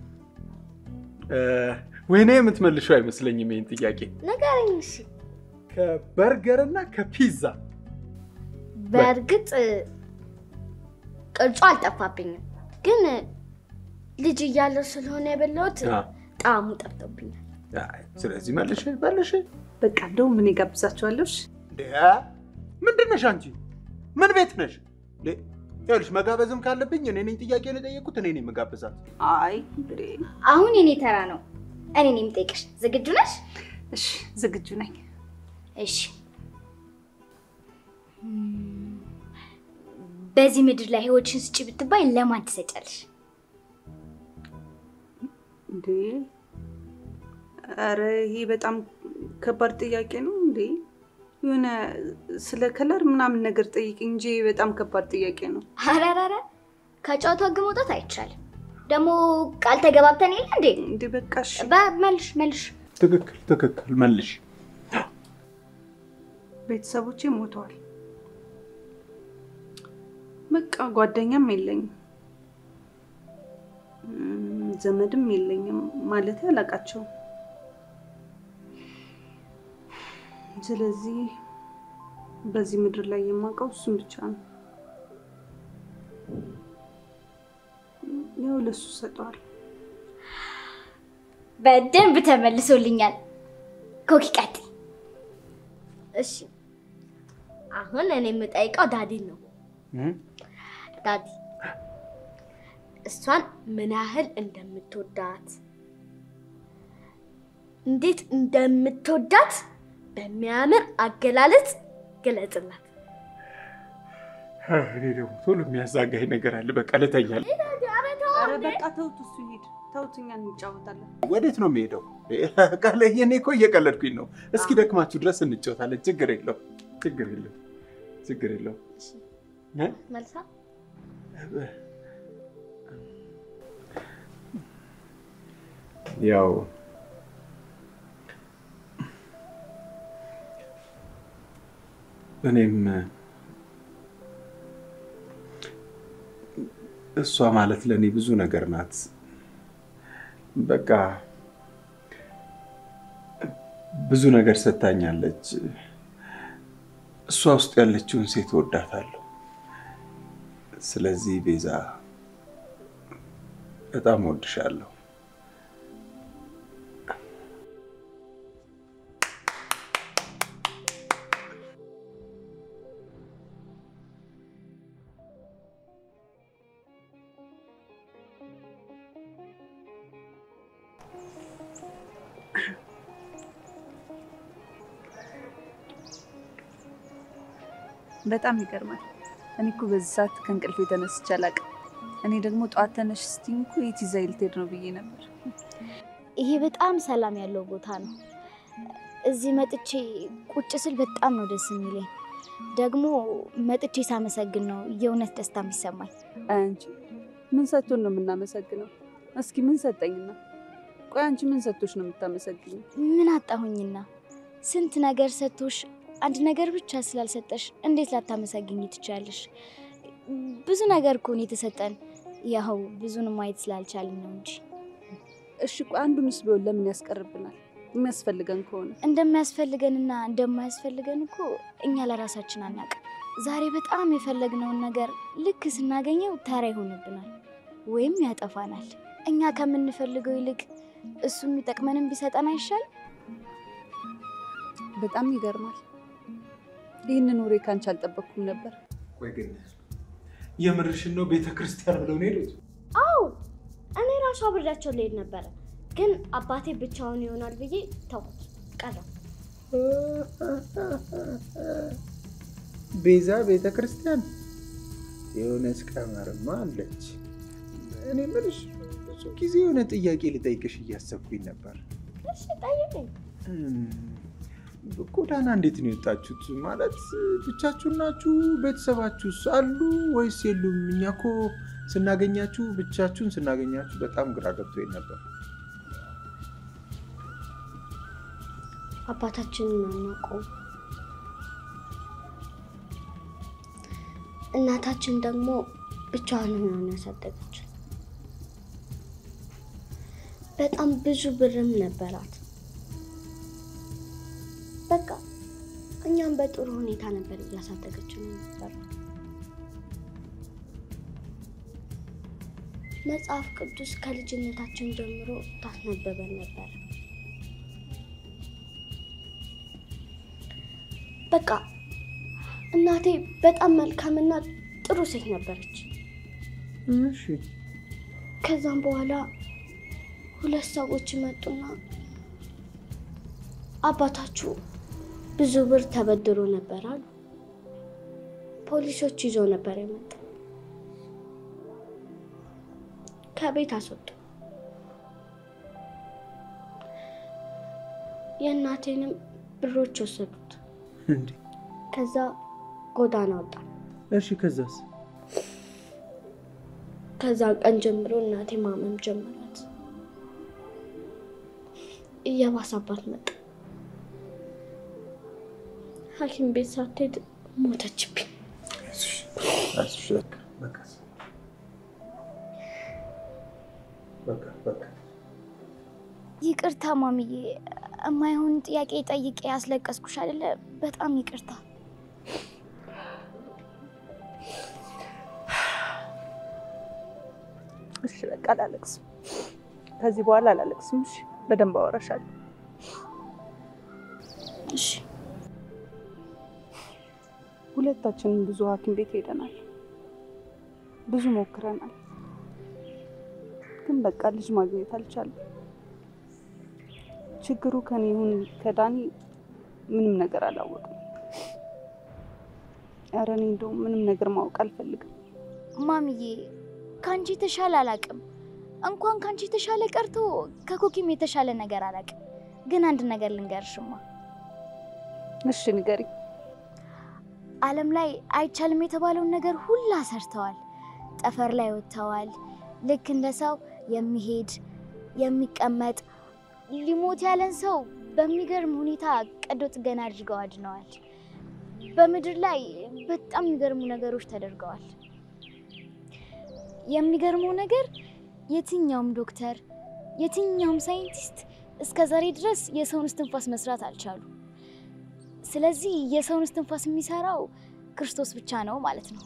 ወይኔ የምትመልሸው አይመስለኝም ይህን ጥያቄ። ንገረኝ እሺ። ከበርገር እና ከፒዛ በእርግጥ ቅርጹ አልጠፋብኝም፣ ግን ልጅ እያለሁ ስለሆነ የበላሁት አ፣ ጣዕሙ ጠፍቶብኛል። አይ፣ ስለዚህ መልሽ መልሽ። በቃ እንደውም ምን ጋብዛችኋለሁ። እሺ? እንዴ ምንድን ነሽ አንቺ? ምን ቤት ነሽ? እንዴ ይኸውልሽ መጋበዝም ካለብኝ እኔ ነኝ ጥያቄውን የጠየቁት እኔ ነኝ መጋበዛት። አይ እንዴ፣ አሁን የኔ ተራ ነው። እኔ ነኝ የምጠይቅሽ። ዝግጁ ነሽ? እሺ፣ ዝግጁ ነኝ። እሺ። ም፣ በዚህ ምድር ላይ ህይወትሽን ስጪ ብትባይ ለማን ትሰጫለሽ? እንዴ ኧረ ይሄ በጣም ከባድ ጥያቄ ነው እንዴ። የሆነ ስለ ከለር ምናምን ነገር ጠይቅ እንጂ በጣም ከባድ ጥያቄ ነው። አረረረ ከጨዋታው ህግ መውጣት አይቻልም። ደግሞ ቃል ተገባብተን የለ እንዴ? እንዴ በቃ እሺ። መልሽ መልሽ። ትክክል ትክክል መልሽ። ቤተሰቦቼ ሞተዋል። በቃ ጓደኛም የለኝም እም፣ ዘመድም የለኝም ማለት አላውቃቸውም። ስለዚህ በዚህ ምድር ላይ የማውቀው እሱን ብቻ ነው። ያው ለሱ ሰጠዋል። በደንብ ተመልሶልኛል። ኮኪ ቀጥይ። እሺ አሁን እኔ የምጠይቀው ዳዲን ነው። ዳዲ እሷን ምን ያህል እንደምትወዳት እንዴት እንደምትወዳት በሚያምር አገላለጽ ግለጽላት። እኔ ደግሞ ቶሎ የሚያዛጋኝ ነገር አለ። በቃ ልተኛል። ኧረ በቃ ተውት፣ እሱ ይሄድ። ተውት፣ እኛ እንጫወታለን። ወዴት ነው የሚሄደው? ቃለ እኔ እኮ እየቀለድኩኝ ነው። እስኪ ደክማችሁ ድረስ እንጫወታለን። ችግር የለው ችግር የለው ችግር የለው። መልሳ ያው እኔም እሷ ማለት ለእኔ ብዙ ነገር ናት። በቃ ብዙ ነገር ሰጥታኛለች። እሷ ውስጥ ያለችውን ሴት ወዳታለሁ። ስለዚህ ቤዛ በጣም ወድሻለሁ። በጣም ይገርማል። እኔ እኮ በዚህ ሰዓት ከእንቅልፍ የተነስቼ አላውቅም። እኔ ደግሞ ጠዋት ተነሽ ስትይኝ እኮ የት ይዛኝ ልትሄድ ነው ብዬ ነበር። ይሄ በጣም ሰላም ያለው ቦታ ነው። እዚህ መጥቼ ቁጭ ስል በጣም ነው ደስ የሚለኝ። ደግሞ መጥቼ ሳመሰግን ነው የእውነት ደስታ የሚሰማኝ። አይ አንቺ ምን ሰጥቶን ነው የምናመሰግነው? እስኪ ምን ሰጠኝና? ቆይ አንቺ ምን ሰጥቶሽ ነው የምታመሰግኘው? ምን አጣሁኝና? ስንት ነገር ሰጥቶሽ አንድ ነገር ብቻ ስላልሰጠሽ እንዴት ላታመሰግኝ ትችላለሽ? ብዙ ነገር እኮ ነው የተሰጠን። ያው ብዙንም ማየት ስላልቻልን ነው እንጂ እሺ ቆይ አንዱንስ ቢሆን ለምን ያስቀርብናል? የሚያስፈልገን ከሆነ እንደሚያስፈልገንና እንደማያስፈልገን እኮ እኛ ለራሳችን አናውቅም። ዛሬ በጣም የፈለግነውን ነገር ልክ ስናገኘው ተራ ይሆንብናል ወይም ያጠፋናል። እኛ ከምንፈልገው ይልቅ እሱ የሚጠቅመንም ቢሰጠን አይሻል? በጣም ይገርማል። ይህንን ወሬ ካንቺ አልጠበቅኩም ነበር። ቆይ ግን የምርሽን ነው ቤተ ክርስቲያን ብለው ነው የሄዱት? አዎ እኔ ራሱ አብሬያቸው ልሄድ ነበረ፣ ግን አባቴ ብቻውን ይሆናል ብዬ ተውኩት ቀረ። ቤዛ ቤተ ክርስቲያን የሆነች ቀመርማ አለች። እኔ የምልሽ ብዙ ጊዜ የሆነ ጥያቄ ልጠይቅሽ እያሰብኩኝ ነበር። እሺ ጠይቀኝ። እም፣ ጎዳና እንዴት ነው የወጣችሁት? ማለት ብቻችሁን ናችሁ? ቤተሰባችሁስ አሉ ወይስ የሉም? እኛ እኮ ስናገኛችሁ ብቻችሁን ስናገኛችሁ በጣም ግራ ገብቶኝ ነበር። አባታችንን አናውቀውም። እናታችን ደግሞ ብቻዋን ሆና ነው ያሳደገችን። በጣም ብዙ ብርም ነበራት። በቃ እኛም በጥሩ ሁኔታ ነበር እያሳደገችን ነበር። መጽሐፍ ቅዱስ ከልጅነታችን ጀምሮ ታስነበበን ነበር። በቃ እናቴ በጣም መልካምና ጥሩ ሴት ነበረች። እሺ ከዛም በኋላ ሁለት ሰዎች መጡና አባታችሁ ብዙ ብር ተበድሮ ነበር አሉ። ፖሊሶች ይዞ ነበር የመጣ ከቤት አስወጡ። የእናቴንም ብሮች ወሰዱት። እንዴ ከዛ ጎዳና ወጣ። እሺ ከዛስ? ከዛ ቀን ጀምሮ እናቴ ማመም ጀመራት። እየባሰባት መጣ። ሐኪም ቤት ሳትሄድ ሞተችብኝ። አይዞሽ፣ በቃ በቃ በቃ በቃ ይቅርታ ማሚዬ፣ የማይሆን ጥያቄ ጠይቄ ያስለቀስኩሽ አይደለ? በጣም ይቅርታ። እሺ በቃ አላለቅስም። ከዚህ በኋላ አላለቅስም። እሺ በደንብ አወራሻለሁ። እሺ ሁለታችንም ብዙ ሐኪም ቤት ሄደናል፣ ብዙ ሞክረናል፣ ግን በቃ ልጅ ማግኘት አልቻለም። ችግሩ ከኔ ይሁን ከዳኒ ምንም ነገር አላወቅም። ኧረ እኔ እንደውም ምንም ነገር ማወቅ አልፈልግም። ማሚዬ ከአንቺ የተሻለ አላቅም። እንኳን ከአንቺ የተሻለ ቀርቶ ከኮኪም የተሻለ ነገር አላቅም። ግን አንድ ነገር ልንገርሽማ፣ እሺ ንገሪ። ዓለም ላይ አይቻልም የተባለውን ነገር ሁላ ሰርተዋል። ጠፈር ላይ ወጥተዋል። ልክ እንደ ሰው የሚሄድ የሚቀመጥ ሊሞት ያለን ሰው በሚገርም ሁኔታ ቀዶ ጥገና አድርገው አድነዋል። በምድር ላይ በጣም የሚገርሙ ነገሮች ተደርገዋል። የሚገርመው ነገር የትኛውም ዶክተር የትኛውም ሳይንቲስት እስከ ዛሬ ድረስ የሰውን እስትንፋስ መስራት አልቻሉ። ስለዚህ የሰውን እስትንፋስ የሚሰራው ክርስቶስ ብቻ ነው ማለት ነው።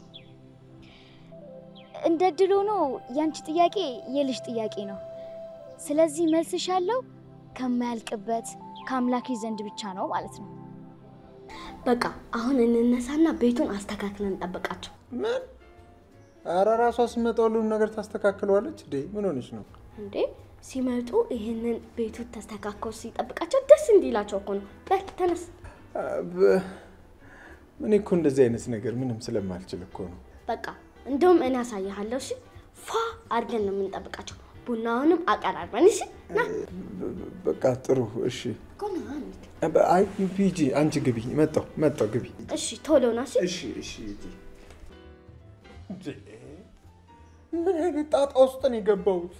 እንደ ድል ሆኖ ያንቺ ጥያቄ የልጅ ጥያቄ ነው። ስለዚህ መልስሽ ያለው ከማያልቅበት ከአምላኪ ዘንድ ብቻ ነው ማለት ነው። በቃ አሁን እንነሳና ቤቱን አስተካክለን እንጠብቃቸው። ምን? ኧረ ራሷ ስትመጣ ሁሉንም ነገር ታስተካክለዋለች። እንዴ ምን ሆነች ነው? እንዴ ሲመጡ ይህንን ቤቱ ተስተካክሎ ሲጠብቃቸው ደስ እንዲላቸው እኮ ነው። በል ተነስ። በ- እኔ እኮ እንደዚህ አይነት ነገር ምንም ስለማልችል እኮ ነው። በቃ እንደውም እኔ ያሳይሃለሁ። እሺ ፏ አድርገን ነው የምንጠብቃቸው። ቡናውንም አቀራርበን እሺ። ና በቃ ጥሩ እሺ። እኮ ና እንሂድ። አይ ሂጂ አንቺ ግቢ። መጣሁ መጣሁ ግቢ። እሺ ቶሎ ና እሺ። እሺ እሺ ሂጂ። እንዴ፣ ምን አይነት ጣጣ ውስጥ ነው የገባሁት?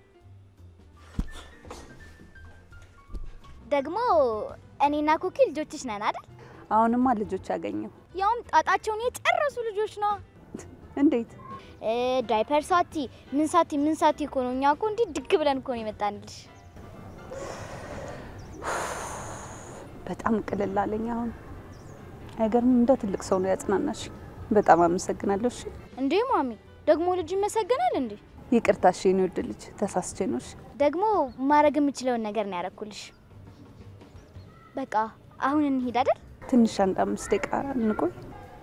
ደግሞ እኔና ኩኪ ልጆችሽ ነን አይደል? አሁንማ ልጆች ያገኘው ያውም ጣጣቸውን የጨረሱ ልጆች ነው። እንዴት? እ፣ ዳይፐር ሳቲ ምን ሳቲ ምን ሳቲ እኮ ነው። እኛ እኮ እንዲህ ድግ ብለን እኮ ነው የመጣንልሽ። በጣም ቅልል አለኝ አሁን። አይገርምም? እንደ ትልቅ ሰው ነው ያጽናናሽ። በጣም አመሰግናለሁ። እሺ እንዴ ማሚ፣ ደግሞ ልጅ ይመሰገናል እንዴ? ይቅርታ። እሺ የኔ ውድ ልጅ ተሳስቼ ነው። እሺ ደግሞ ማድረግ የምችለውን ነገር ነው ያደረኩልሽ። በቃ አሁን እንሂድ አይደል? ትንሽ አንድ አምስት ደቂቃ እንቆይ።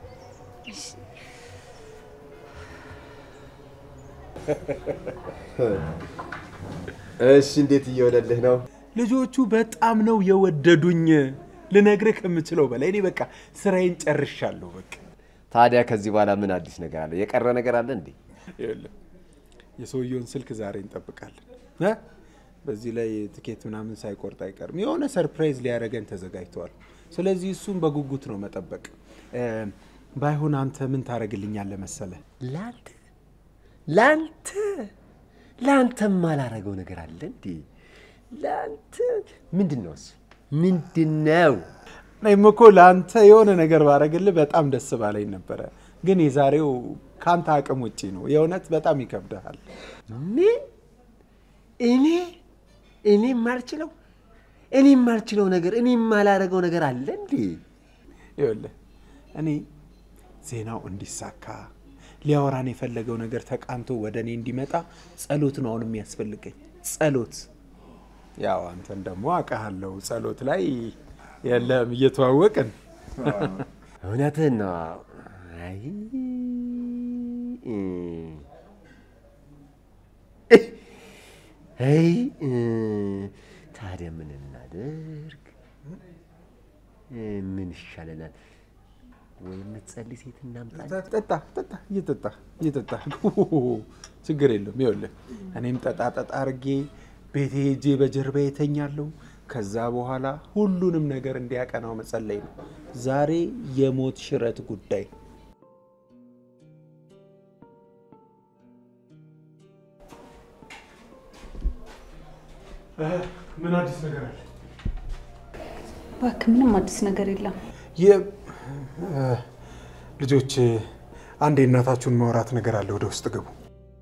እሺ፣ እንዴት እየሆነልህ ነው? ልጆቹ በጣም ነው የወደዱኝ። ልነግርህ ከምችለው በላይ እኔ በቃ ስራዬን ጨርሻለሁ። በቃ ታዲያ ከዚህ በኋላ ምን አዲስ ነገር አለ? የቀረ ነገር አለ እንዴ? ይኸውልህ የሰውየውን ስልክ ዛሬ እንጠብቃለን እ በዚህ ላይ ትኬት ምናምን ሳይቆርጥ አይቀርም። የሆነ ሰርፕራይዝ ሊያደርገን ተዘጋጅተዋል። ስለዚህ እሱም በጉጉት ነው መጠበቅ። እ፣ ባይሆን አንተ ምን ታደርግልኛለህ መሰለህ? ለአንተ ለአንተ ለአንተ ማላረገው ነገር አለ እንዴ? ለአንተ ምንድን ነው እሱ? ምንድን ነው? እኔም እኮ ለአንተ የሆነ ነገር ባረግልህ በጣም ደስ ባለኝ ነበረ፣ ግን የዛሬው ከአንተ አቅም ውጪ ነው። የእውነት በጣም ይከብድሃል። ምን እኔ እኔ የማልችለው እኔ የማልችለው ነገር እኔ የማላረገው ነገር አለ እንዴ? ይኸውልህ እኔ ዜናው እንዲሳካ ሊያወራን የፈለገው ነገር ተቃንቶ ወደ እኔ እንዲመጣ ጸሎት ነው አሁን የሚያስፈልገኝ ጸሎት። ያው አንተን ደግሞ አውቃለሁ ጸሎት ላይ የለም እየተዋወቅን እውነትህን ነው። አይ እ፣ አይ እ፣ ታዲያ ምን እናድርግ? እ፣ ምን ይሻለናል? ወይ የምትጸልይ ሴት እናምጣ? ጠጣ ጠጣ እየጠጣ እየጠጣ ችግር የለም። ይኸውልህ እኔም ጠጣ ጠጣ አርጌ ቤቴ ሄጄ በጀርባ የተኛለሁ። ከዛ በኋላ ሁሉንም ነገር እንዲያቀናው መጸለይ ነው። ዛሬ የሞት ሽረት ጉዳይ ምን አዲስ ነገር አለ? እባክህ ምንም አዲስ ነገር የለም። የ- እ፣ ልጆች አንድ የእናታችሁን ማውራት ነገር አለ። ወደ ውስጥ ግቡ።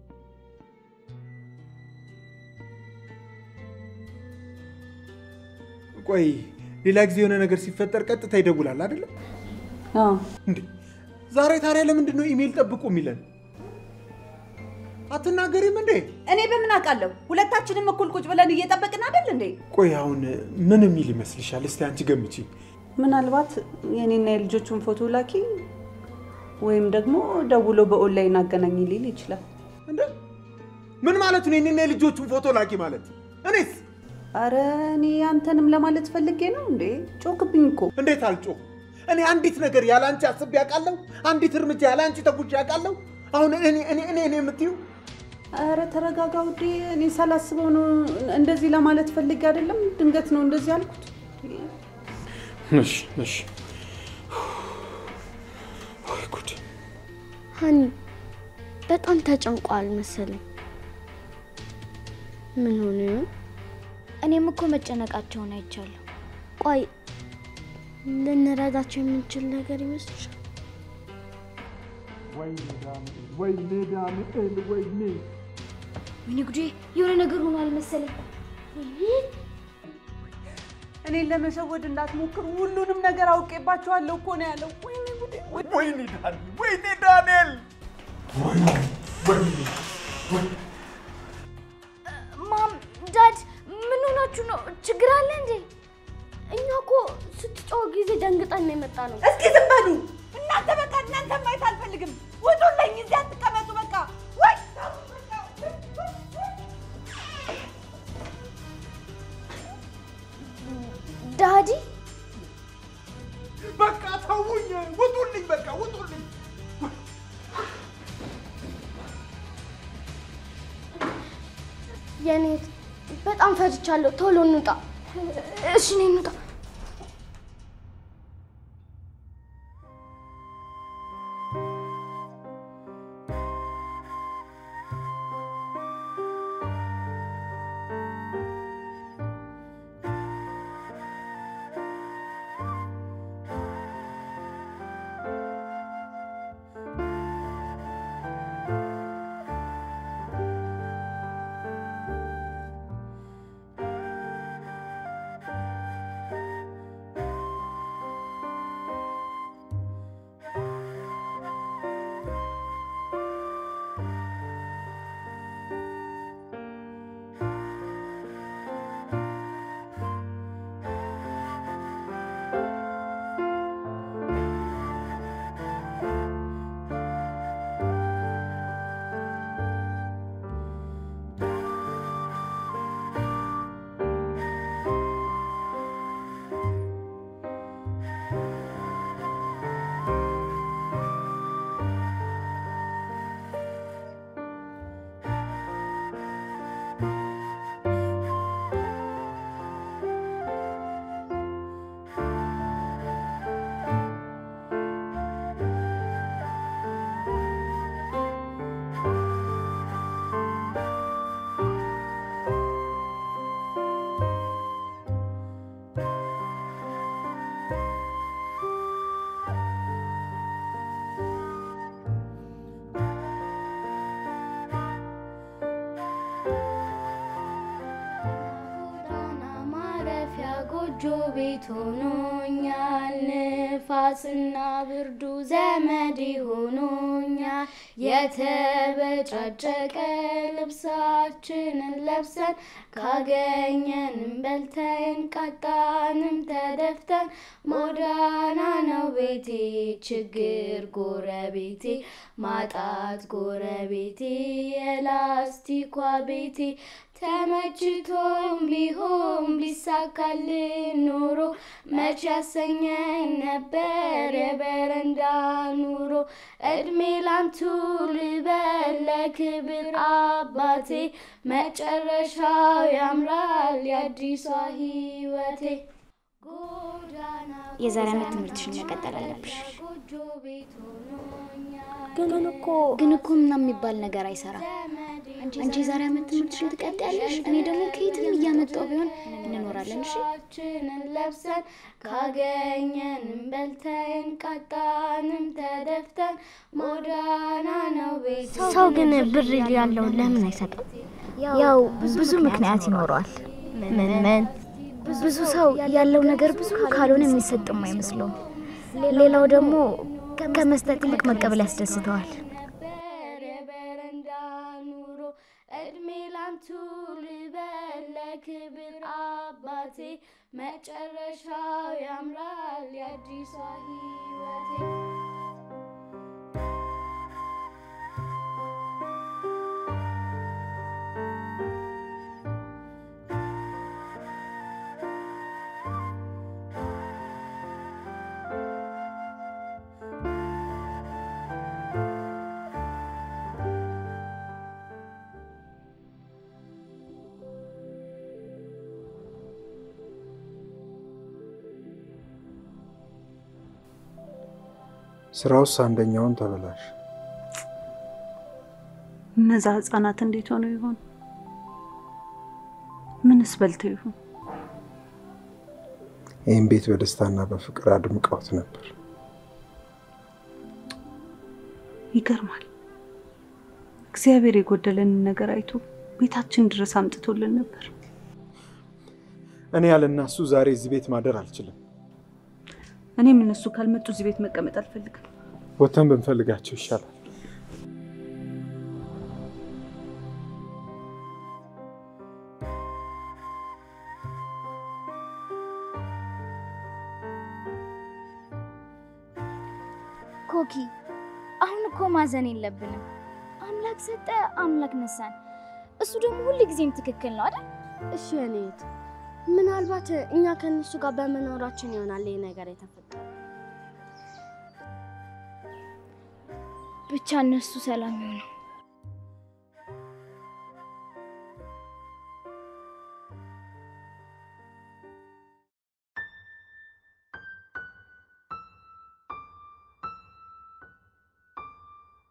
ቆይ ሌላ ጊዜ የሆነ ነገር ሲፈጠር ቀጥታ ይደውላል አይደለም አዎ እንዴ? ዛሬ ታዲያ ለምንድን ነው ኢሜል ጠብቁ የሚለን? አትናገሪም እንዴ? እኔ በምን አውቃለሁ? ሁለታችንም እኩል ቁጭ ብለን እየጠበቅን አይደል እንዴ? ቆይ አሁን ምን የሚል ይመስልሻል? እስቲ አንቺ ገምቺ። ምናልባት የኔና የልጆቹን ፎቶ ላኪ ወይም ደግሞ ደውሎ በኦንላይን አገናኝ ሊል ይችላል። እንደ ምን ማለት ነው? የኔና የልጆቹን ፎቶ ላኪ ማለት እኔስ አረ እኔ አንተንም ለማለት ፈልጌ ነው እንዴ። ጮክብኝ እኮ እንዴት አልጮህ? እኔ አንዲት ነገር ያለ አንቺ አስቤ አውቃለሁ? አንዲት እርምጃ ያለ አንቺ ተጉዤ አውቃለሁ? አሁን እኔ እኔ እኔ እኔ የምትዩ አረ ተረጋጋ ውዴ። እኔ ሳላስበው ነው እንደዚህ ለማለት ፈልጌ አይደለም። ድንገት ነው እንደዚህ ያልኩት። እሺ እሺ። ወይ ጉድ! ሀኒ በጣም ተጨንቋል መሰለኝ። ምን ሆነ ይሆን? እኔም እኮ መጨነቃቸውን አይቻለሁ። ቆይ ልንረዳቸው የምንችል ነገር ይመስልሻል? ወይኔ ጉዴ! የሆነ ነገር ሆኗል መሰለኝ። እኔን ለመሸወድ እንዳትሞክር፣ ሁሉንም ነገር አውቄባቸዋለሁ እኮ ነው ያለው። ወይኔ ጉዴ! ወይኔ ዳንኤል! ወይኔ ዳንኤል! ማም፣ ዳድ ምን ሆናችሁ ነው? ችግር አለ እንዴ? እኛ እኮ ስትጮህ ጊዜ ደንግጠን ነው የመጣ ነው። እስኪ ዝም በሉ እናንተ። በቃ እናንተ ማየት አልፈልግም። ውጡልኝ! እዚህ አትቀመጡ። በቃ ወይ ዳዲ በቃ ተውኝ! ውጡልኝ! በቃ ውጡልኝ! የኔ እህት በጣም ፈጅቻለሁ። ቶሎ እንውጣ። እሺ እኔ እንውጣ። ጎዳና ማረፊያ ጎጆ ቤት ሆኖኛል። ንፋስና ብርዱ ዘመድ ሆኖኛል። የተበጫጨቀ ልብሳችንን ለብሰን ካገኘንም በልተን ቃጣንም ተደፍተን ጎዳና ነው ቤቴ ችግር ጎረቤቴ ማጣት ጎረቤቴ የላስቲኳ ቤቴ ተመችቶም ቢሆን ቢሳካልን ኖሮ መች ያሰኘኝ ነበር የበረንዳ ኑሮ። እድሜ ላንቱ ልበል ለክብር አባቴ መጨረሻው ያምራል የአዲሷ ህይወቴ። ጎዳና የዛሬ ዓመት ትምህርትሽን መቀጠል አለብሽ። ጎጆ ቤት ሆኖኛል። ግን እኮ ግን እኮ ምናምን የሚባል ነገር አይሰራም። አንቺ የዛሬ ዓመት ትምህርትሽን ትቀጥያለሽ፣ እኔ ደግሞ ከየትም እያመጣው ቢሆን እንኖራለን። እሺ ልብሳችንን ለብሰን ካገኘንም በልተን ቃጣንም ተደፍተን ጎዳና ነው ቤት። ሰው ግን ብር ያለው ለምን አይሰጥም? ያው ብዙ ምክንያት ይኖረዋል። ምን ምን ብዙ ሰው ያለው ነገር ብዙ ካልሆነ የሚሰጥም አይመስለውም። ሌላው ደግሞ ከመስጠት ይልቅ መቀበል ያስደስተዋል። ነበር የበረንዳ ኑሮ እድሜ ላንቱ ልበል ለክብር አባቴ መጨረሻው ያምራል የአዲሷ ህይወቴ። ስራ ውስጥ አንደኛውን ተበላሽ። እነዛ ህጻናት እንዴት ሆነው ይሆን? ምንስ በልተው ይሆን? ይህም ቤት በደስታና በፍቅር አድምቀውት ነበር። ይገርማል። እግዚአብሔር የጎደለንን ነገር አይቶ ቤታችን ድረስ አምጥቶልን ነበር። እኔ ያለ እናሱ ዛሬ እዚህ ቤት ማደር አልችልም። እኔም እነሱ ካልመጡ እዚህ ቤት መቀመጥ አልፈልግም። ወተን ብንፈልጋቸው ይሻላል። ኮኪ አሁን እኮ ማዘን የለብንም። አምላክ ሰጠ፣ አምላክ ነሳን። እሱ ደግሞ ሁል ጊዜም ትክክል ነው አይደል? እሺ የኔ እህት፣ ምናልባት እኛ ከእነሱ ጋር በመኖራችን ይሆናል ይህ ነገር የተፈጠረው። ብቻ እነሱ ሰላም ይሆኑ።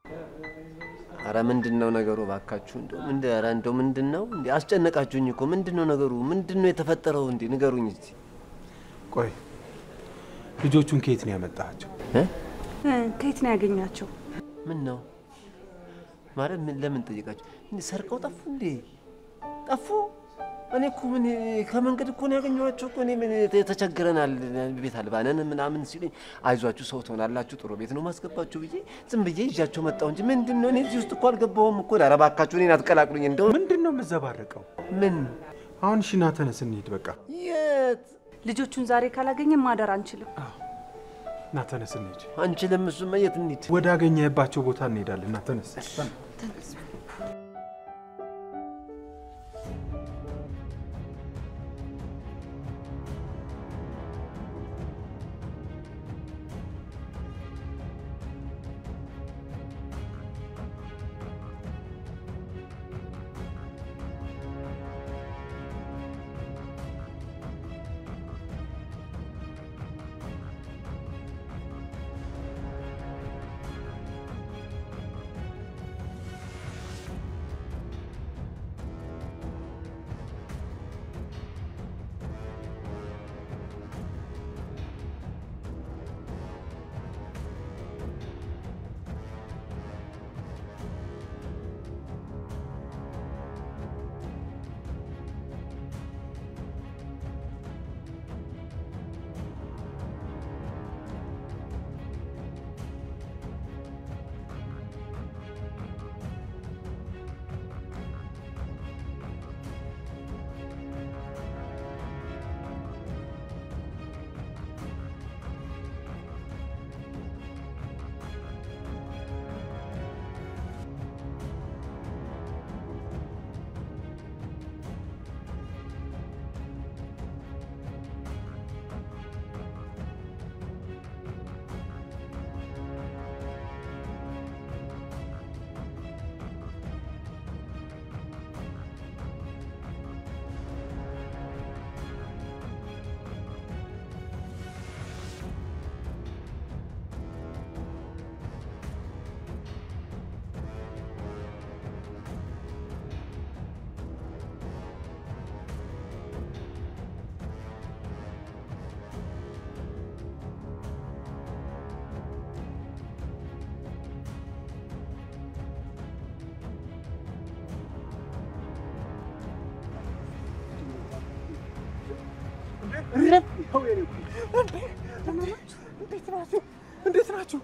አረ ምንድን ነው ነገሩ? እባካችሁ እንደው ምንድ ኧረ እንደው ምንድን ነው እንዴ? አስጨነቃችሁኝ እኮ ምንድን ነው ነገሩ? ምንድን ነው የተፈጠረው? እንዴ ንገሩኝ እስቲ። ቆይ ልጆቹን ከየት ነው ያመጣቸው? እ? ከየት ነው ያገኛቸው? ምን ነው ማለት ምን ለምን ጠየቃችሁ? እንዴ ሰርቀው ጠፉ እንዴ? ጠፉ? እኔ እኮ ምን ከመንገድ እኮ ነው ያገኘኋቸው እኮ እኔ ምን ተቸግረናል ቤት አልባነን ምናምን ሲሉኝ አይዟችሁ ሰው ትሆናላችሁ ጥሩ ቤት ነው ማስገባችሁ ብዬ ዝም ብዬ ይዣቸው መጣሁ እንጂ ምንድን ነው እኔ እዚህ ውስጥ እኮ አልገባሁም እኮ ኧረ እባካችሁ እኔን አትቀላቅሉኝ እንደው ምንድን ነው የምዘባረቀው? ምን አሁን ሽና ተነስ እንሂድ በቃ የት ልጆቹን ዛሬ ካላገኘን ማደር አንችልም። ና ተነስ እንሂድ። አንችልም እሱማ የት እንሂድ ወደ አገኘህባቸው ቦታ እንሄዳለን። ና ተነስ። እንዴት ናችሁ?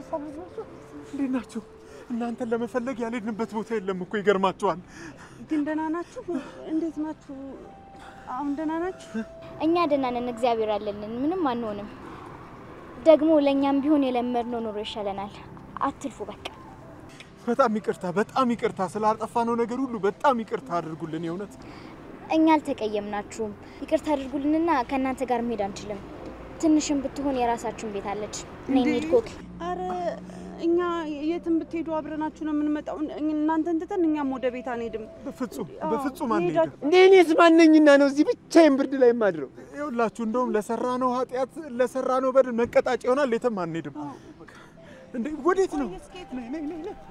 እንዴት ናችሁ? እናንተን ለመፈለግ ያልሄድንበት ቦታ የለም እኮ ይገርማችኋል። ግን ደህና ናችሁ? እንዴት ናችሁ? አሁን ደህና ናችሁ? እኛ ደህና ነን፣ እግዚአብሔር አለልን፣ ምንም አንሆንም። ደግሞ ለእኛም ቢሆን የለመድነው ኑሮ ይሻለናል። አትልፉ በቃ። በጣም ይቅርታ፣ በጣም ይቅርታ ስላጠፋነው ነገር ሁሉ በጣም ይቅርታ አድርጉልን። የእውነት እኛ አልተቀየምናችሁም። ይቅርታ አድርጉልንና ከእናንተ ጋር መሄድ አንችልም። ትንሽም ብትሆን የራሳችሁን ቤት አለች። ነይ እንሂድ ኮኪ። አረ እኛ የትም ብትሄዱ አብረናችሁ ነው የምንመጣው። እናንተን ትተን እኛም ወደ ቤት አንሄድም። በፍጹም አዎ፣ በፍጹም አንሄድም። መሄዳችሁ- እንዴ እኔስ ማነኝና ነው እዚህ ብቻዬን ብርድ ላይ የማድረው? ይኸውላችሁ እንደውም ለሰራነው ኃጢአት ለሰራነው በደል መቀጣጫ ይሆናል። የትም አንሄድም። እንዴ ወዴት ነው? ነይ ነይ ነይ ነይ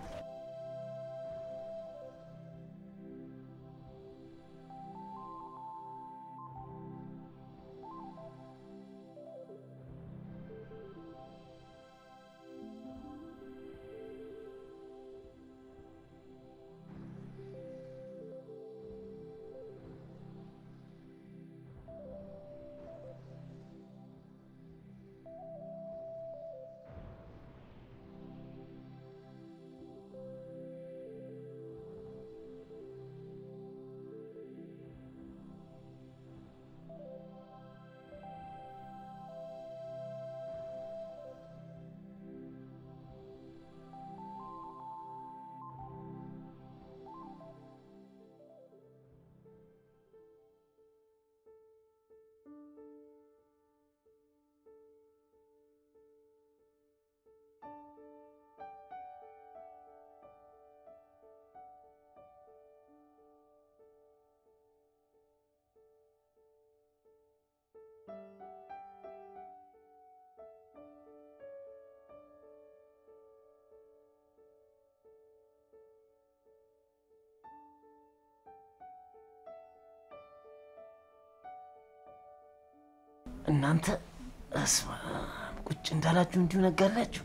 እናንተ እስማ ቁጭ እንዳላችሁ እንዲሁ ነጋላችሁ።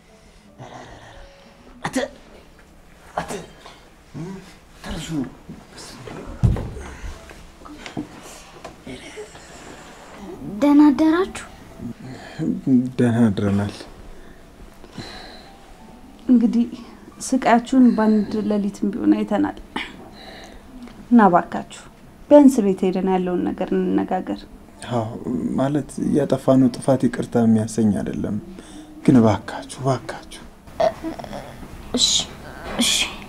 አተ አተ ተርሱ ደህና አደራችሁ። ደህና አድረናል። እንግዲህ ስቃያችሁን በአንድ ሌሊትም ቢሆን አይተናል እና እባካችሁ ቢያንስ ቤት ሄደን ያለውን ነገር እንነጋገር። አዎ ማለት ያጠፋነው ጥፋት ይቅርታ የሚያሰኝ አይደለም፣ ግን እባካችሁ እባካችሁ እሺ እሺ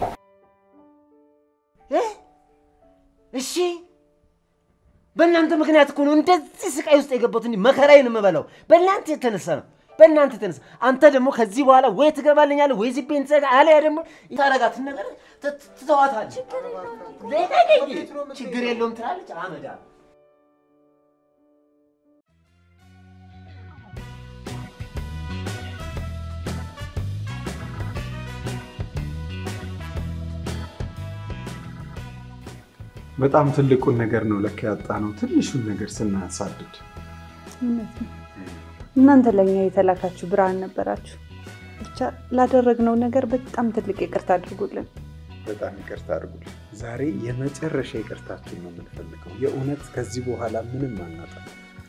እሺ በእናንተ ምክንያት እኮ ነው እንደዚህ ስቃይ ውስጥ የገባሁት። እንዲህ መከራዬን የምበላው በእናንተ የተነሳ ነው። በእናንተ የተነሳ አንተ ደግሞ ከዚህ በኋላ ወይ ትገባልኛለህ ወይ ዝቤን ትዘጋ፣ አለያ ደግሞ ታረጋትን ነገር ት- ትተዋታለህ። ልቀቀኝ። ችግር የለውም ትላለች አመዳ በጣም ትልቁን ነገር ነው ለካ ያጣ ነው ትንሹን ነገር ስናሳድድ። እውነት ነው። እናንተ ለእኛ የተላካችሁ ብርሃን ነበራችሁ። ብቻ ላደረግነው ነገር በጣም ትልቅ ይቅርታ አድርጉልን። በጣም ይቅርታ አድርጉልን። ዛሬ የመጨረሻ ይቅርታችሁን ነው የምንፈልገው። የእውነት ከዚህ በኋላ ምንም አናጣም።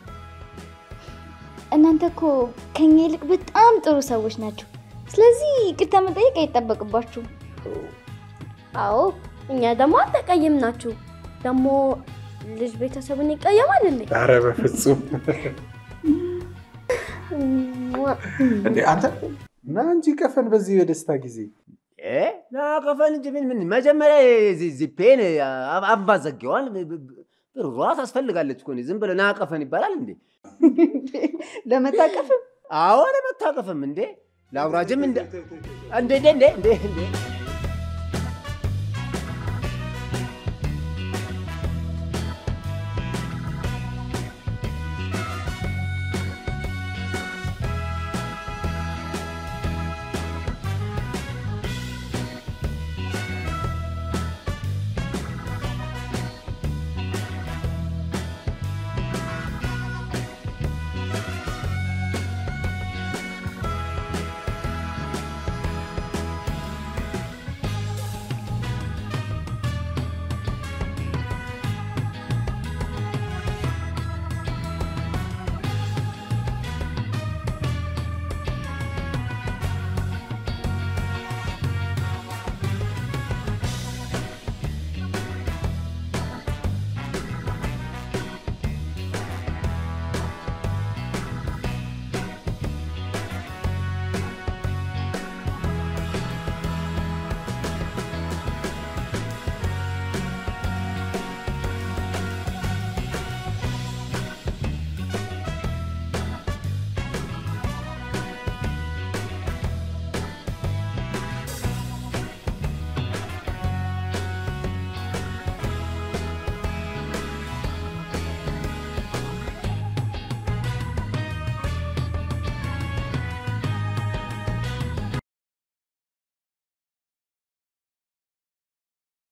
እናንተ እኮ ከኛ ይልቅ በጣም ጥሩ ሰዎች ናቸው። ስለዚህ ይቅርታ መጠየቅ አይጠበቅባችሁም። አዎ እኛ ደግሞ አልተቀየም ናችሁ። ደግሞ ልጅ ቤተሰብን ይቀየማል እንዴ? ኧረ በፍጹም እንዴ! አንተ ና እንጂ ቀፈን በዚህ የደስታ ጊዜ ናቀፈን እንጂ ምን ምን መጀመሪያ የዚህ- እዚህ ፔን አባ ዘጌዋን ብሯ ታስፈልጋለች እኮ ዝም ብለህ ናቀፈን ይባላል እንዴ? ለመታቀፍም አዎ ለመታቀፍም እንዴ ለአውራጅም እንደ እንዴ እንዴ እንዴ እንዴ